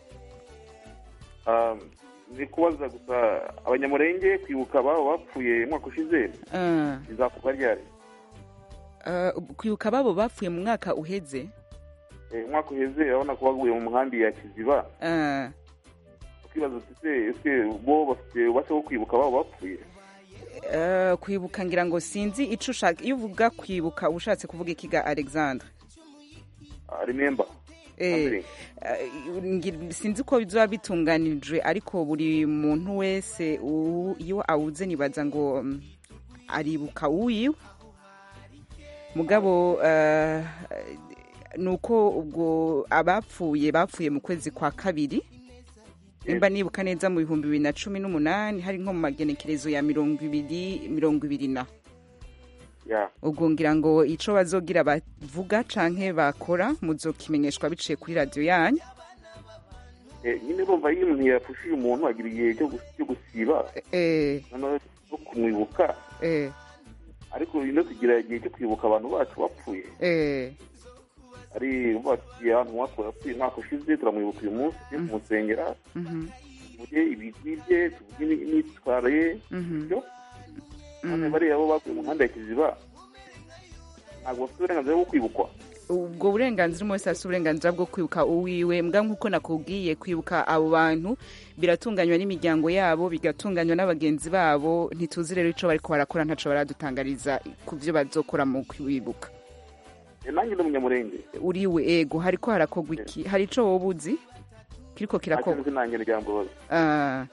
Um, ni kubaza gusa abanyamurenge kwibuka ababo bapfuye umwaka ushize Ah. bizakorwa ryari Uh, kwibuka babo bapfuye mu mwaka uheze Eh, umwaka uheze urabona ko baguye mu nkambi ya kiziba Ah, ukibaza uti se ese bo bafite ububasha bwo kwibuka ababo bapfuye uh, kwibuka ngira ngo sinzi ico ushaka iyo uvuga kwibuka uba ushatse kuvuga ikiga alexandre Ah, remember Eh, uh, ngi- sinzi ko bizoba bitunganijwe ariko buri muntu wese u- iyo awuze nibaza ngo mm, aribuka uwiwe mugabo uh, nuko ubwo abapfuye bapfuye mu kwezi kwa kabiri nimba nibuka neza mu bihumbi bibiri na cumi n'umunani hari nko mu magenekerezo ya mirongo ibiri mirongo ibiri na ya ubwo ngira ngo ico bazogira bavuga canke bakora muzokimenyeshwa biciye kuri radiyo yanyu Eh, nyine urumva iyo umuntu yapfushije umuntu agira igihe cyo gus- cyo gusiba eh, noneho no kumwibuka eh, ariko no kugira igihe cyo kwibuka abantu bacu bapfuye eh, ari bati ahantu mwapfuye yapfuye umwaka ushize turamwibuka uyu munsi tujye kumusengera mhm, tuvuge ibigwi bye tuvuge imi- imyitwarire ye mhm, byo none bariya bo bakuye mu muhanda ya kiziba ntabwo bafite uburenganzira bwo kwibukwa ubwo burenganzira umwe wese afite uburenganzira bwo kwibuka uwiwe mbwa nk'uko nakubwiye kwibuka abo bantu biratunganywa n'imiryango yabo bigatunganywa n'abagenzi babo ntituzi rero ico bariko barakora ntaco baradutangariza ku vyo bazokora mu kwibuka Eh, nanjye ndi umunyamurenge uriwe ego hariko harakorwa iki hari ico woba uzi kiriko kirakorwa ntakinzi nanjye ryambabaza Ah,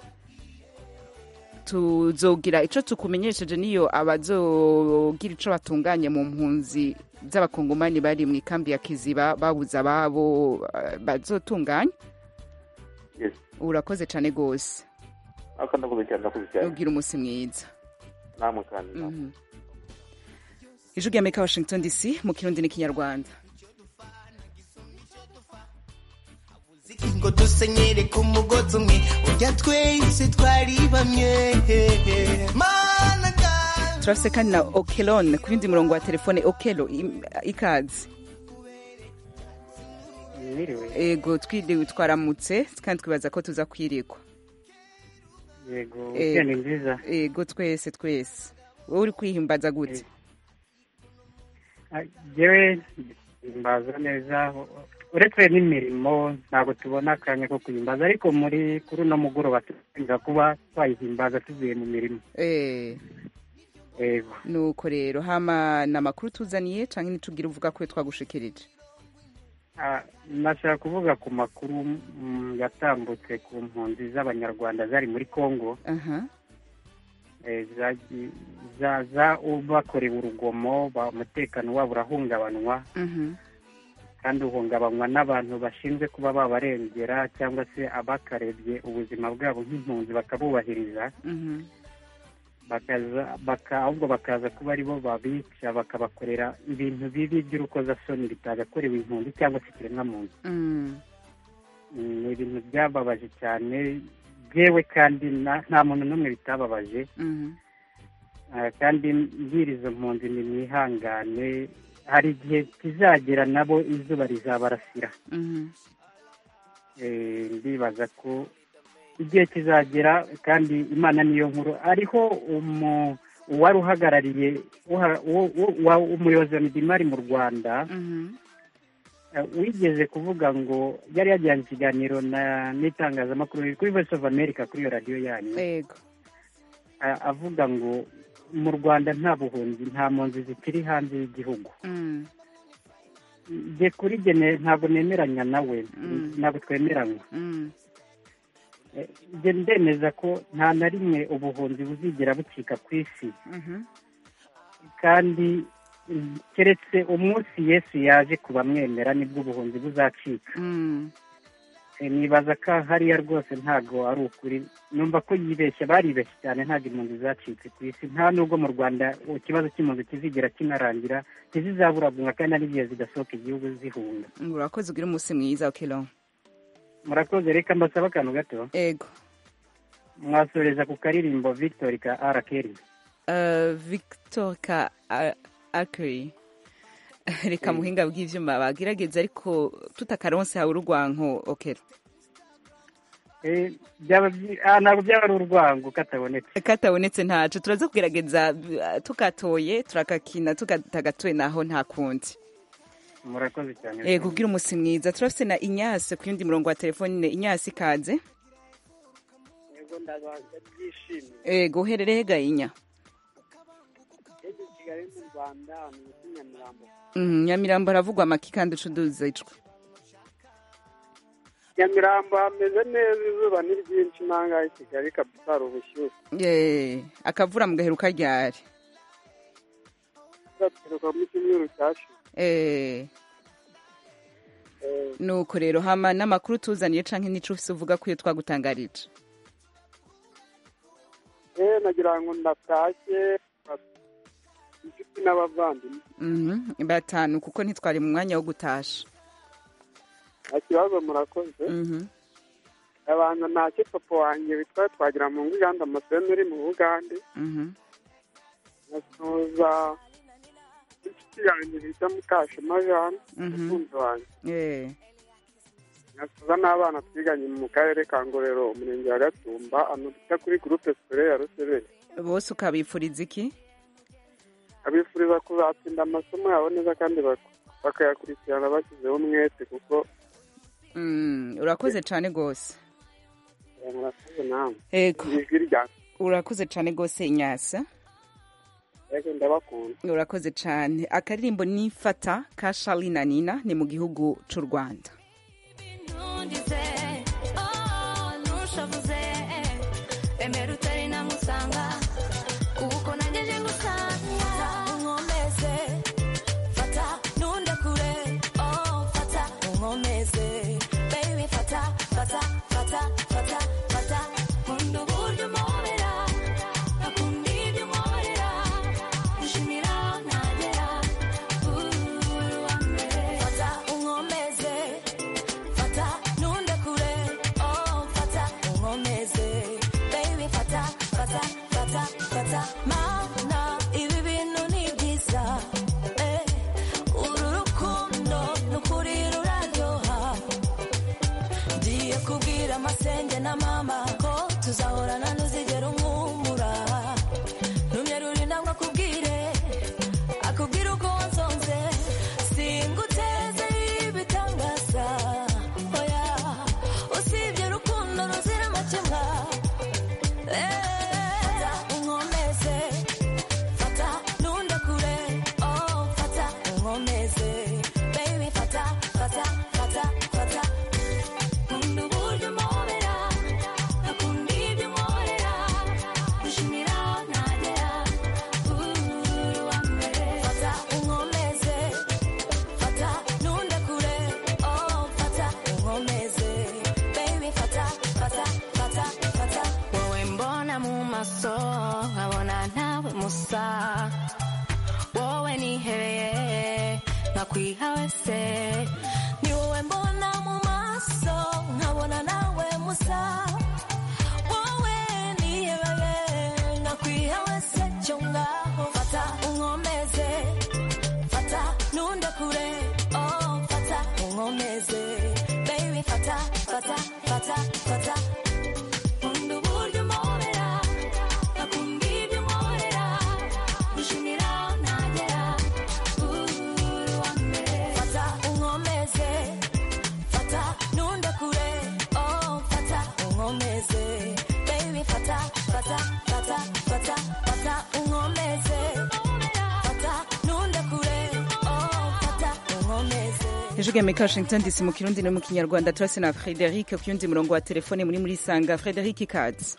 tuzogira ico tukumenyesheje niyo abazogira ico batunganye mu mpunzi z'abakongomani bari mu ikambi ya kiziba babuze ababo ah, bazotunganya yes urakoze cane gose ariko ndakoze cyane ndakoze cyane ugira umunsi mwiza namwe kandi Mhm. ijwi rya amerika washington dc mu kirundi n'ikinyarwanda ngo dusenyere ku mugozi umwe ujya twese twari bamwe mana turafise kandi na okelon ku yindi murongo wa telefone okelo im- ikaze Mwiriwe. ego twiriwe twaramutse kandi twibaza ko tuza kwirikwa yego Eh, weekend nziza yego twese twese wowe uri kwihimbaza gute Ah, jewe himbaza neza uretse n'imirimo ntabwo tubona akanya ko kuyimbaza ariko muri kuri uno mugoroba tuza kuba twayihimbaza tuvuye mu mirimo Eh, yego nuko rero hama ni amakuru tuzaniye cyangwa ntitubwire uvuga ko twagushikirije Ah, nashaka kuvuga ku makuru mm, yatambutse ku mpunzi z'abanyarwanda zari muri congo aha eh, zagi- za- za- bakorewe urugomo ba- umutekano wabo urahungabanywa mhm kandi uhungabanywa n'abantu bashinzwe kuba babarengera cyangwa se abakarebye ubuzima bwabo nk'impunzi bakabubahiriza mhm bakaza baka ahubwo bakaza kuba aribo babica bakabakorera ibintu bibi by'urukozasoni bitagakorewe impunzi cyangwa se ikiremwamuntu mm Mm, ni ibintu byababaje cyane yewe kandi na- nta muntu n'umwe bitababaje mhm Ah, kandi mbwira izo mpunzi ni mwihangane hari igihe kizagera nabo izuba rizabarasira mhm Eh, ndibaza ko igihe kizagera kandi imana niyo nkuru ariho umu- uwari uhagarariye uha- uwo- uwo- wa- umuyobozi wa midimari mu rwanda mhm eh, wigeze kuvuga ngo yari yajyanye ikiganiro na- n'itangazamakuru kuri voice of america kuri iyo radiyo yanyu yego a- avuga ngo mu rwanda nta buhunzi nta mpunzi zikiri hanze y'igihugu mm njye kuri jye ne- ntabwo nemeranya nawe Mm. ntabwo twemeranywa mm Eh, njye ndemeza ko nta na rimwe ubuhunzi buzigera bucika ku isi mhm kandi mm, keretse umunsi yesu yaje kubamwemera nibwo ubuhunzi buzacika mm Eh, nibaza ko hariya rwose ntabwo ari ukuri numva ko yibeshya baribeshye cyane ntabwo impunzi zacitse ku isi nta nubwo mu rwanda ikibazo cy'impunzi kizigera kinarangira ntizizaburabunga kandi ari igihe zigasohoka igihugu zihunga urakoze ugire umunsi mwiza okelo murakoze reka mbasaba akantu gato ego mwasoreza ku karirimbo victor ka arakeri Uh, victor ka akiri reka muhinga bw'ivyuma bagerageza ariko tutakaronse hawe urugwanko okelo Eh, byaba byi- ah, ntabwo byaba ari urwango katabonetse katabonetse ntaco turaza kugerageza uh, tukatoye turakakina tugatagatoye naho nta kundi murakoze cyane ego kugira umunsi mwiza turafise na inyase ku yundi murongo wa telefone inyase ikaze yego ndabanza byishimye ego uherereye gayinya yego i kigali mu rwanda ni muri nyamirambo mm, nyamirambo haravugwa amaki kandi ucuduza icwa nyamirambo hameze neza izuba ni ryinshi nangahe i kigali kabisa hari ubushyuhe Eh, akavura mugaheruka ryari turaturuka mu cyumweru cyashize Eh, Eh, nuko rero hama n'amakuru tuzaniye canke nico ufise uvuga ko iyo twagutangarije eh nagira ngo ndatashye inshuti n'abavandimwe Mhm, batanu kuko ntitwari mu mwanya wo gutasha nta kibazo murakoze Mhm. abantu ntacyo papa wanjye witwa twagira mu nganda amaseno uri mu bugande Mhm. nkasuhuza inshuti yanjye bita mukashema jane Mhm. umukunzi wanjye Eh, nkasuhuza n'abana twiganye mu karere ka ngororero umurenge wa gatumba ahantu bita kuri gurupe sikore ya ruseberi bose ukabifuriza iki abifuriza kuzatsinda amasomo yabo neza kandi bak- bakayakurikirana bashyizeho umwete kuko Mm, urakoze cane gose eh, murakoze namwe ego ijwi rya urakoze cane gose inyasa yego ndabakunda urakoze cane akaririmbo nifata ka Charly na Nina ni mu gihugu c'u Rwanda ntundize oh ntushavuze emera utari namusanga kuko nangeje ngusanga unkomeze fata nundekure oh fata unkomeze baby fata fata fata fata fata nkunda uburyo umpobera nakunda ibyo unkorera nshimira ntagera uri uwa mbere fata unkomeze fata nundekure oh fata unkomeze baby fata fata fata fata mana ibi bintu ni byiza eh uru rukundo nukuri ruraryoha ngiye kubwira amasenge na mama ko tuzahorana n'uzijya musa wowe nihebeye nkakwiha wese ni wowe mbona mu maso nkabona nawe musa wowe nihebeye nkakwiha wese cyo ngaho fata unkomeze fata ntunde kure oh fata unkomeze baby fata fata fata fata nkunda uburyo umpobera akunda ibyo unkorera gushimira aho ntagera uri uwa mbere fata unkomeze fata ntunde kure oh fata unkomeze baby fata fata fata fata fata unkomeze fata ntunde kure oh fata unkomeze ijwi amerika washington dc mu kirundi no mu kinyarwanda turase na frederic ku yundi murongo wa telefone muri muri sanga frederic ikaze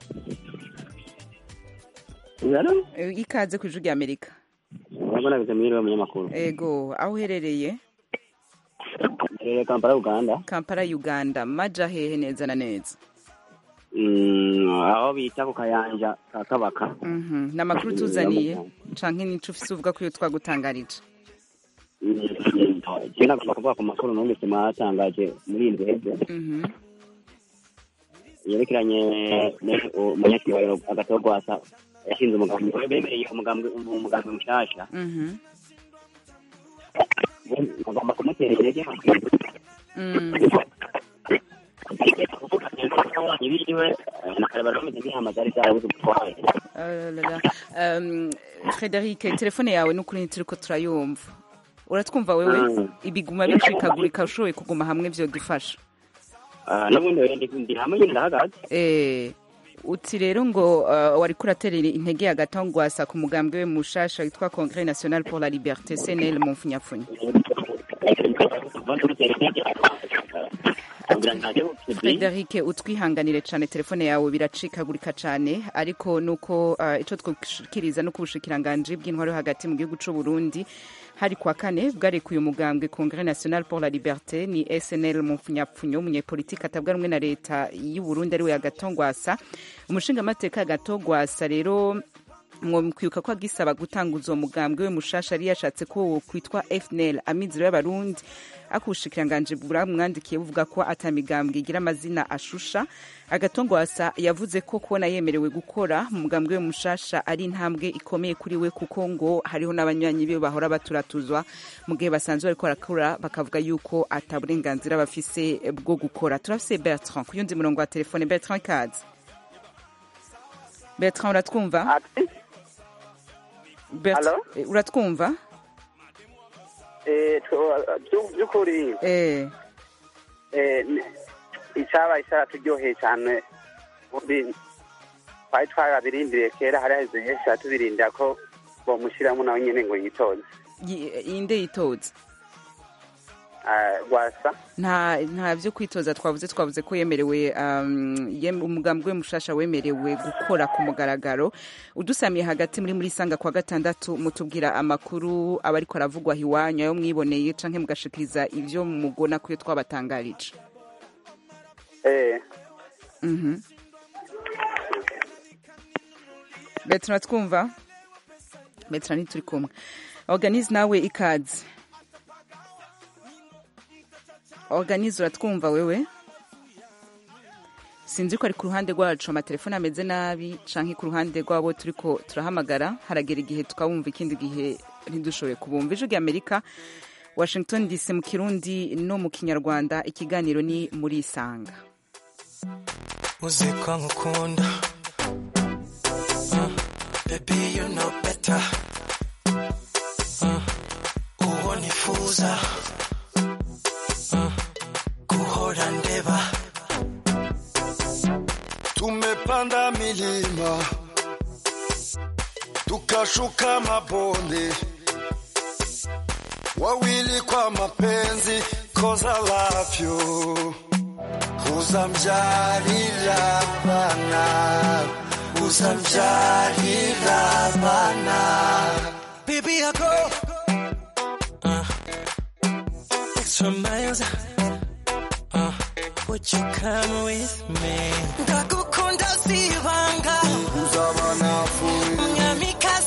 Eh, ikaze ku ijwi rya amerika urabona bize mwiriwe munyamakuru ego aho uherereye rero kampala uganda kampala uganda maja hehe neza na neza Mm, aho bita ku kayanja ka kabaka Mhm. ni amakuru tuzaniye canke nico ufise uvuga ko iyo twagutangarije je nagomba kuvuga ku makuru numvise mwatangaje muri iyi ndwi heze Mhm. yerekeranye umunyakibariro agatogwasa yashinze umugambi bemereye umugambi umugambi mushasha Mhm. agomba kumutera intege Mm. ibiwe nakarebera bameze nk'intama zari zarabuze ubutware Ah là là. Um, frederic telefone yawe n'ukuri ntituriko turayumva uratwumva wewe Mm. ibiguma bicikagurika ushoboye kuguma hamwe vyodufasha Ah, n'ubundi rero ndi- ndi hamwe nyine ndahagaze Eh, uti rero ngo uh, wariko uraterera intege hagati aho ngwasa ku mugambwe we mushasha witwa Congrès National pour la Liberté CNL mu mfunyafunya Frederic utwihanganire cane telefone yawe biracikagurika cane ariko nuko uh, ico twoshikiriza no kubushikiranganje bw'intwaro yo hagati mu gihugu c'u Burundi hari kwa kane bwarekuye umugambwe Congrès National pour la Liberté ni SNL mu mfunyapfunyo umunyepolitiki atabwa rumwe na leta y'u Burundi ariwe Agatongwasa umushingamateka Agatongwasa rero mwomukwibuka ko agisaba gutanguza uwo mugambwe we mushasha yari yashatse ko wo kwitwa FNL amizero y'abarundi akubushikiranganje buramwandikiye buvuga ko atamigambwe igira amazina ashusha agatongwasa yavuze ko kubona yemerewe gukora mu mugambwe we mushasha ari intambwe ikomeye kuri we kuko ngo hariho n'abanywanyi be bahora baturatuzwa mu gihe basanzwe bariko barakora bakavuga yuko ata burenganzira bafise bwo gukora turafise Bertrand ku yundi murongo wa telefone Bertrand ikaze Bertrand uratwumva Bertrand, eh, uratwumva Eh, tw- byu- by'ukuri eh eh, ni- icyabaye cyaraturyoheye cyane ubundi twari twarabirindiriye kera hari haheze henshi tubirinda ko bomushyiramo nawe nyine ngo yitoze yi- inde yitoza Ah, rwasa nta nta byo kwitoza twavuze twavuze ko yemerewe um, yem- umugambwe mushasha wemerewe gukora ku mugaragaro udusamiye hagati muri muri sanga kwa gatandatu mutubwira amakuru aba ariko aravugwa iwanyu ayo mwiboneye canke mugashikiriza ivyo mugona kuyo twabatangarije eh mhm Bertrand twumva Bertrand ntituri kumwe organize nawe ikaze organize uratwumva wewe sinzi ko ari ku ruhande rwacu amatelefone ameze nabi canke ku ruhande rwabo turiko turahamagara haragera igihe tukabumva ikindi gihe ntidushoboye kubumva ijwi rya amerika washington dc mu kirundi no mu kinyarwanda ikiganiro ni muri isanga uzi ko nkukunda Uh, baby you know better Uh, uwo nifuza Uh, guhora ndeba Tumepanda milima tukashuka mabonde, wawili kwa mapenzi, cause I love you. Uzamjalila bana, uzamjalila bana. Baby, I go uh, extra miles. Uh, would you come with me? Ndagukunda sibanga, Uzabana fuwe, nyamikazi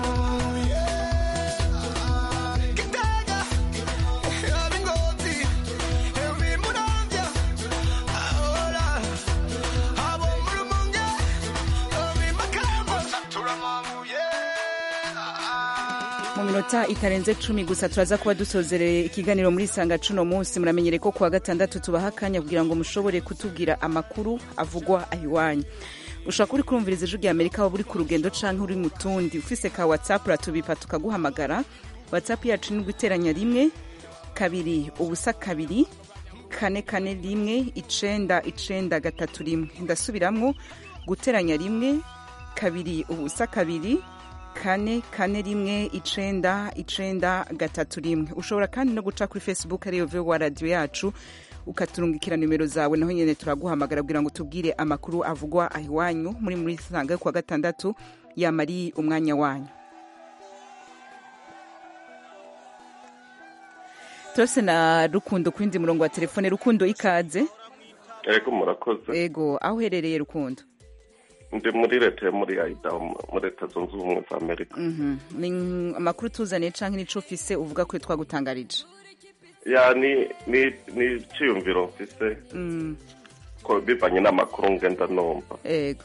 mu minota itarenze cumi gusa turaza kuba dusozereye ikiganiro muri sanga cuno munsi muramenyere ko kuwa gatandatu tubaha akanya kugira ngo mushobore kutubwira amakuru avugwa ahiwanyu ushobora kuba uri kurumviriza ijwi rya amerika waba uri ku rugendo canke uri mu tundi ufise ka whatsapp uratubipa tukaguhamagara whatsapp yacu ni guteranya rimwe kabiri ubusa kabiri kane kane rimwe icenda icenda gatatu rimwe ndasubiramwo guteranya rimwe kabiri ubusa kabiri kane kane rimwe icenda icenda gatatu rimwe ushobora kandi no guca kuri facebook ariyo vowa radiyo yacu ukaturungikira nimero zawe naho nyene turaguhamagara kugira ngo tubwire amakuru avugwa ahiwanyu muri muri sanga yo kuwa gatandatu yamari umwanya wanyu turose na rukundo ku yindi murongo wa telefone rukundo ikaze ego murakoze ego aho uherereye rukundo ndi muri leta yo muri ayidaho muri leta zunze ubumwe za amerika Mhm. ni amakuru tuzaniye canke nico ufise uvuga ko twagutangarije ya ni ni ni icyiyumviro mfise Mm, ko bivanye n'amakuru ngenda numva ego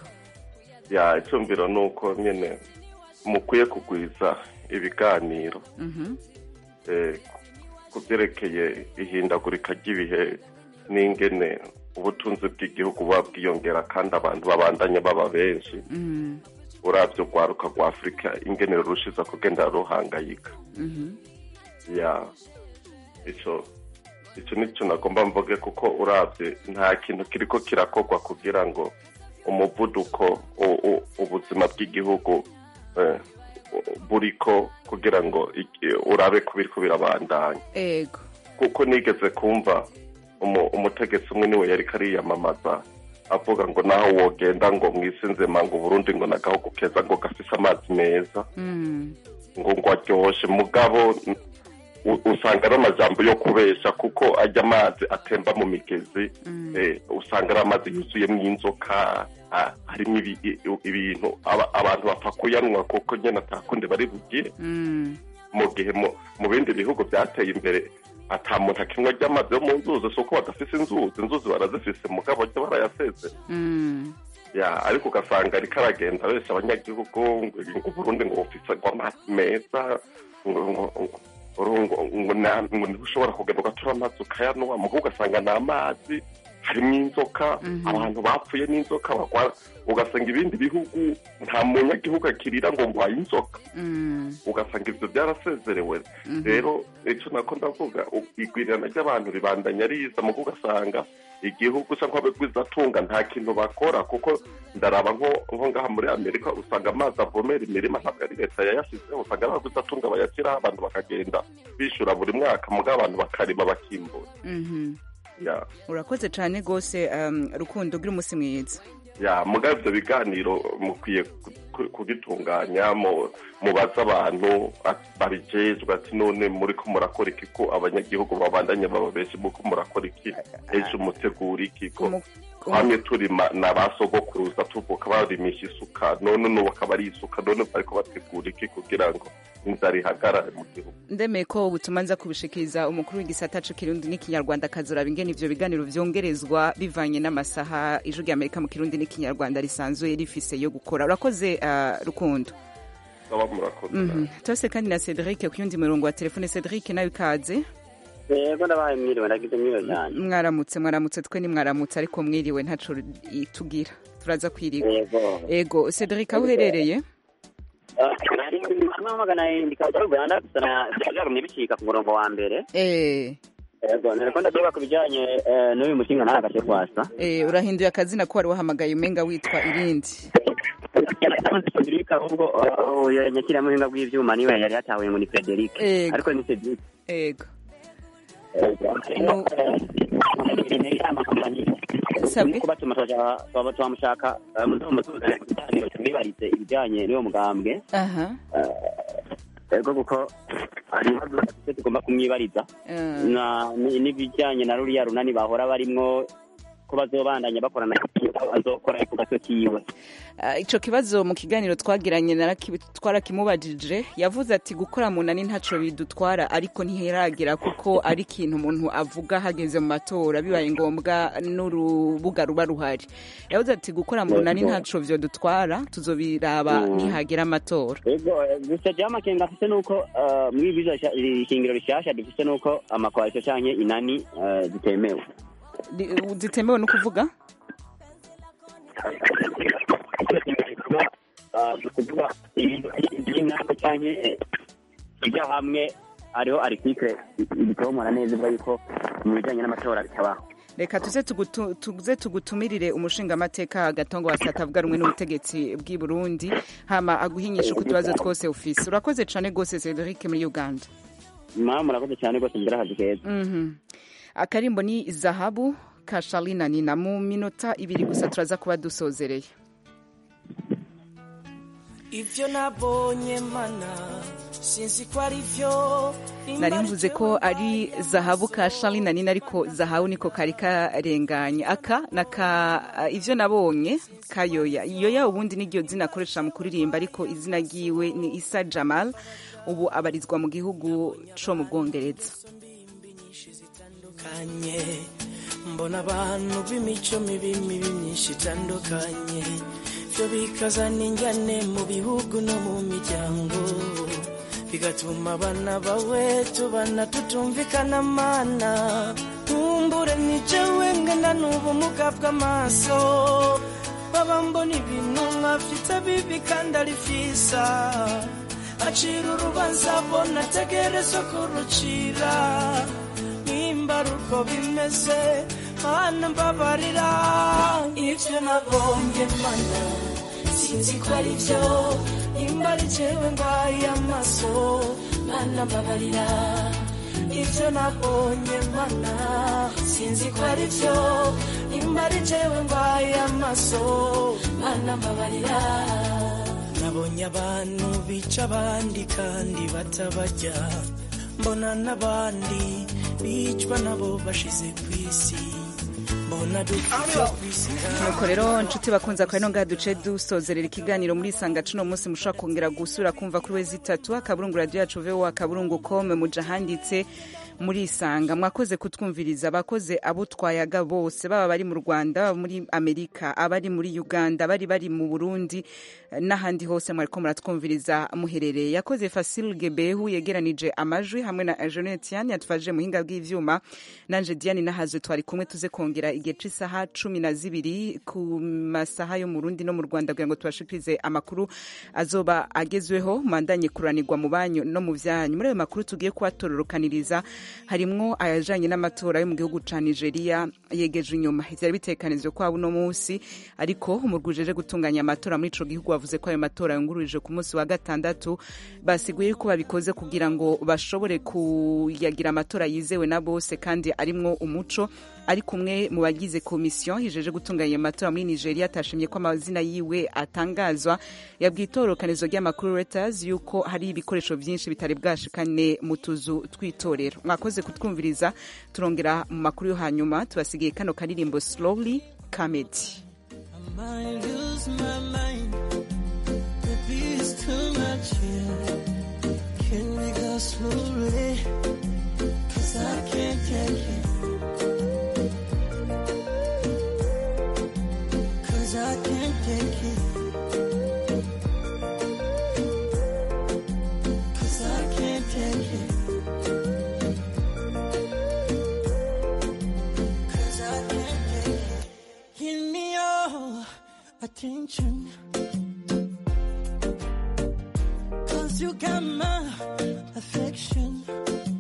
ya icyumviro ni uko nyine mukwiye kugwiza ibiganiro Mhm. eh, ku byerekeye ihindagurika ry'ibihe n'ingene ubutunzi bw'igihugu buba bwiyongera kandi abantu babandanya baba benshi Mhm. urabyo rwaruka rwa afurika ingene rurushiza kugenda ruhangayika Mhm. ya icyo icyo nicyo nagomba mvuge kuko urabye nta kintu kiriko kirakorwa kugira ngo umuvuduko u- u- ubuzima bw'igihugu eh, buriko kugira ngo iki- urabe ko biriko birabandanya ego kuko nigeze kumva umu- umutegetsi umwe niwe yariko ariyamamaza avuga ngo naho wogenda ngo mwisi nzema ngo uburundi ngo nagahugu keza ngo gafise amazi meza Mm. ngo ngo aryoshe mugabo u- usanga ari amajambo yo kubesha kuko ajya amazi atemba mu migezi eh, usanga ari amazi yuzuyemo inzoka ah, harimo ibi- i- ibintu aba- abantu bapfa kuyanwa kuko nyine atakundi bari bugire Mm. mu gihe mu mu bindi bihugu byateye imbere ata muntu akinywa ry'amazi yo mu nzuzi si uko badafise inzuzi inzuzi barazifise mugabo cyo barayaseze Mm. ya ariko ugasanga ariko aragenda benshi abanyagihugu ngo ngo Burundi ngo bufise ngo amazi meza ngo ngo ngo- ngo ngo na- ngo ntushobora kugenda ugatura amazi ukayanwa mugo ugasanga ni amazi harimo inzoka Mhm. abantu bapfuye n'inzoka barwara ugasanga ibindi bihugu nta munyagihugu akirira ngo ngwaye inzoka Mm. ugasanga ibyo byarasezerewe Mhm. rero icyo nako ndavuga u- igwirirana ry'abantu ribandanya riza mugo ugasanga igihugu cyangwa abagwizatunga nta kintu bakora kuko ndaraba nko nko ngaha muri amerika usanga amazi avomera imirima ntabwo ari leta yayashyizeho usanga ari abagwizatunga bayashyiraho abantu bakagenda bishyura buri mwaka mugo abantu bakarima bakimbura Mhm. ya urakoze cyane rwose um, rukundo ugira umunsi mwiza ya muga ibyo biganiro mukwiye ku- ku- kubitunganya mu- mubaze abantu ati- babijejwe ati none muri ko murakora iki ko abanyagihugu babandanya baba benshi muko murakora iki ejo mutegura iki ko hamwe turima na ba sogokuruza tuvuka barimisha isuka none n'ubu akaba ari isuka none bariko bategura iki kugira ngo inzara ihagarare mu gihugu ndemeye ko ubutumwa nza kubishikiriza umukuru w'igisata c'ikirundi n'ikinyarwanda akazoraba ingene ivyo biganiro vyongerezwa bivanye n'amasaha ijwi rya amerika mu kirundi n'ikinyarwanda risanzwe rifise yo gukora urakoze uh, rukundo baba murakoze Mhm. tose kandi na cedric ku yundi murongo wa telefone cedric nawe ikaze yego ndabaye mwiriwe ndagize mwiriwe cyane mwaramutse mwaramutse twe ni mwaramutse ariko mwiriwe ntaco tugira turaza kwiriga yego ego cedric aho uherereye amamagana ndikaza ruganda sana byagumye bicika ku murongo wa mbere eh yego nereko ndavuga ku bijyanye eh, n'uyu mushinga nawe agace kwasa eh urahinduye akazina ko wari wahamagaye umenga witwa irindi Frederic ahubwo uh, uyu nyakiriya muhinga bw'ivyuma niwe yari yatahuye ngo ni Frederic Ego. ariko ni Cedric ego sabwe kubatuma twaba twamushaka muzomutuzane kuganiro tumwibarize ibijyanye n'uwo mugambwe aha ego kuko hari ibibazo dufite tugomba kumwibariza Eh. na ni- n'ibijyanye na ruriya runani bahora barimwo ko bazobandanya bakorana azokora ku gato kiwe Ah, ico kibazo mu kiganiro twagiranye naraki- twarakimubajije yavuze ati gukora munani ntaco bidutwara ariko ntiheragira kuko ari ikintu umuntu avuga hageze mu matora bibaye ngombwa n'urubuga ruba ruhari yavuze ati gukora munani Yego. ntaco vyodutwara tuzobiraba Mm. nihagera amatora ego eh, gusa jewe amakenga afise nuko eh, muri bizo ishingiro rishasha dufise nuko amakoalisho canke inani eh, zitemewe Di- zitemewe no kuvuga ni ukuvuga ibintu by'inama canke ibyo hamwe hariho article ibitomora neza ivuga yuko mu bijanye n'amatora bitabaho reka tuze tugutu- tuze tugutumirire umushingamateka gatongo wasi atavuga rumwe n'ubutegetsi bw'i burundi hama aguhinyisha uko utubazo twose ufise urakoze cane gose cedric muri uganda mama murakoze cyane rwose mugira akazi keza Mhm. akarimbo ni zahabu ka sharina nina mu minota ibiri gusa turaza kuba dusozereye ivyo nabonye mana sinzi ko ari vyo nari mvuze ko ari zahabu ka sharina nina ariko zahabu niko kari karenganye aka naka ivyo nabonye kayoya yoya ubundi niryo zina akoresha mu kuririmba ariko izina ryiwe ni isa jamal ubu abarizwa mu gihugu co mu bwongereza itandukanye mbona abantu b'imico mibi mibi myinshi itandukanye byo bikazana injyane mu bihugu no mu miryango bigatuma abana bawe tubana tutumvikana mana nkumbure ni jewe ngana n'ubumuga bw'amaso baba mbona ibintu nkafite bibi kandi ari vyiza acira urubanza bona ategerezwa kurucira nimba ari uko bimeze mana mbabarira ivyo nabonye mana sinzi ko ari vyo nimba ari jewe mbaye amaso mana mbabarira ivyo nabonye mana sinzi ko ari vyo nimba ari jewe mbaye amaso mana mbabarira nabonye abantu bica abandi kandi batabarya mbona n'abandi bicwa nabo bashize ku isi mbona dufite kwisigara nuko rero nshuti bakunze akaba ino ngaha duce dusozerera ikiganiro muri isanga cuno munsi mushobora kongera gusura kumva kuri wezi itatu akaburungu radiyo yacu vowa akaburungu kome muja handitse muri isanga mwakoze kutwumviriza abakoze abo twayaga bose baba bari mu rwanda baba muri amerika abari muri uganda bari bari mu burundi eh, n'ahandi hose mwariko muratwumviriza muherereye yakoze fasil gebehu yegeranije amajwi hamwe na jeanette yani yatwaje muhinga bw'ivyuma nanje diane nahaze twari kumwe tuze kongera igihe c'isaha cumi na zibiri ku masaha yo mu rundi no mu rwanda kugira ngo tubashikirize amakuru azoba agezweho mandanye kuranirwa mu banyu no mu vyanyu muri ayo makuru tugiye kubatororokaniriza harimwo ayajanye n'amatora yo mu gihugu ca nigeria yegeje inyuma vyari bitekanijwe ko uno munsi ariko umurwi ujeje gutunganya amatora muri ico gihugu bavuze ko ayo matora yungururije ku munsi wa gatandatu basiguye ko babikoze kugira ngo bashobore kuyagira amatora yizewe na bose kandi arimwo umuco ariko umwe mu bagize komisiyo yijeje gutunganya ayo matora muri nigeria atashimye ko amazina yiwe atangazwa yabwiye itororokanizo ry'amakuru reuters yuko hari ibikoresho vyinshi bitari bwashikane mu tuzu tw'itorero mwakoze kutwumviriza turongera mu makuru yo hanyuma tubasigiye kano karirimbo slowly comedy might lose my mind. Maybe it's too much here. Can we go slowly? Cause I can't take it. Cause I can't take it. Cause I can't take it. Cause I can't take it. Give me your attention. Cause you got my affection.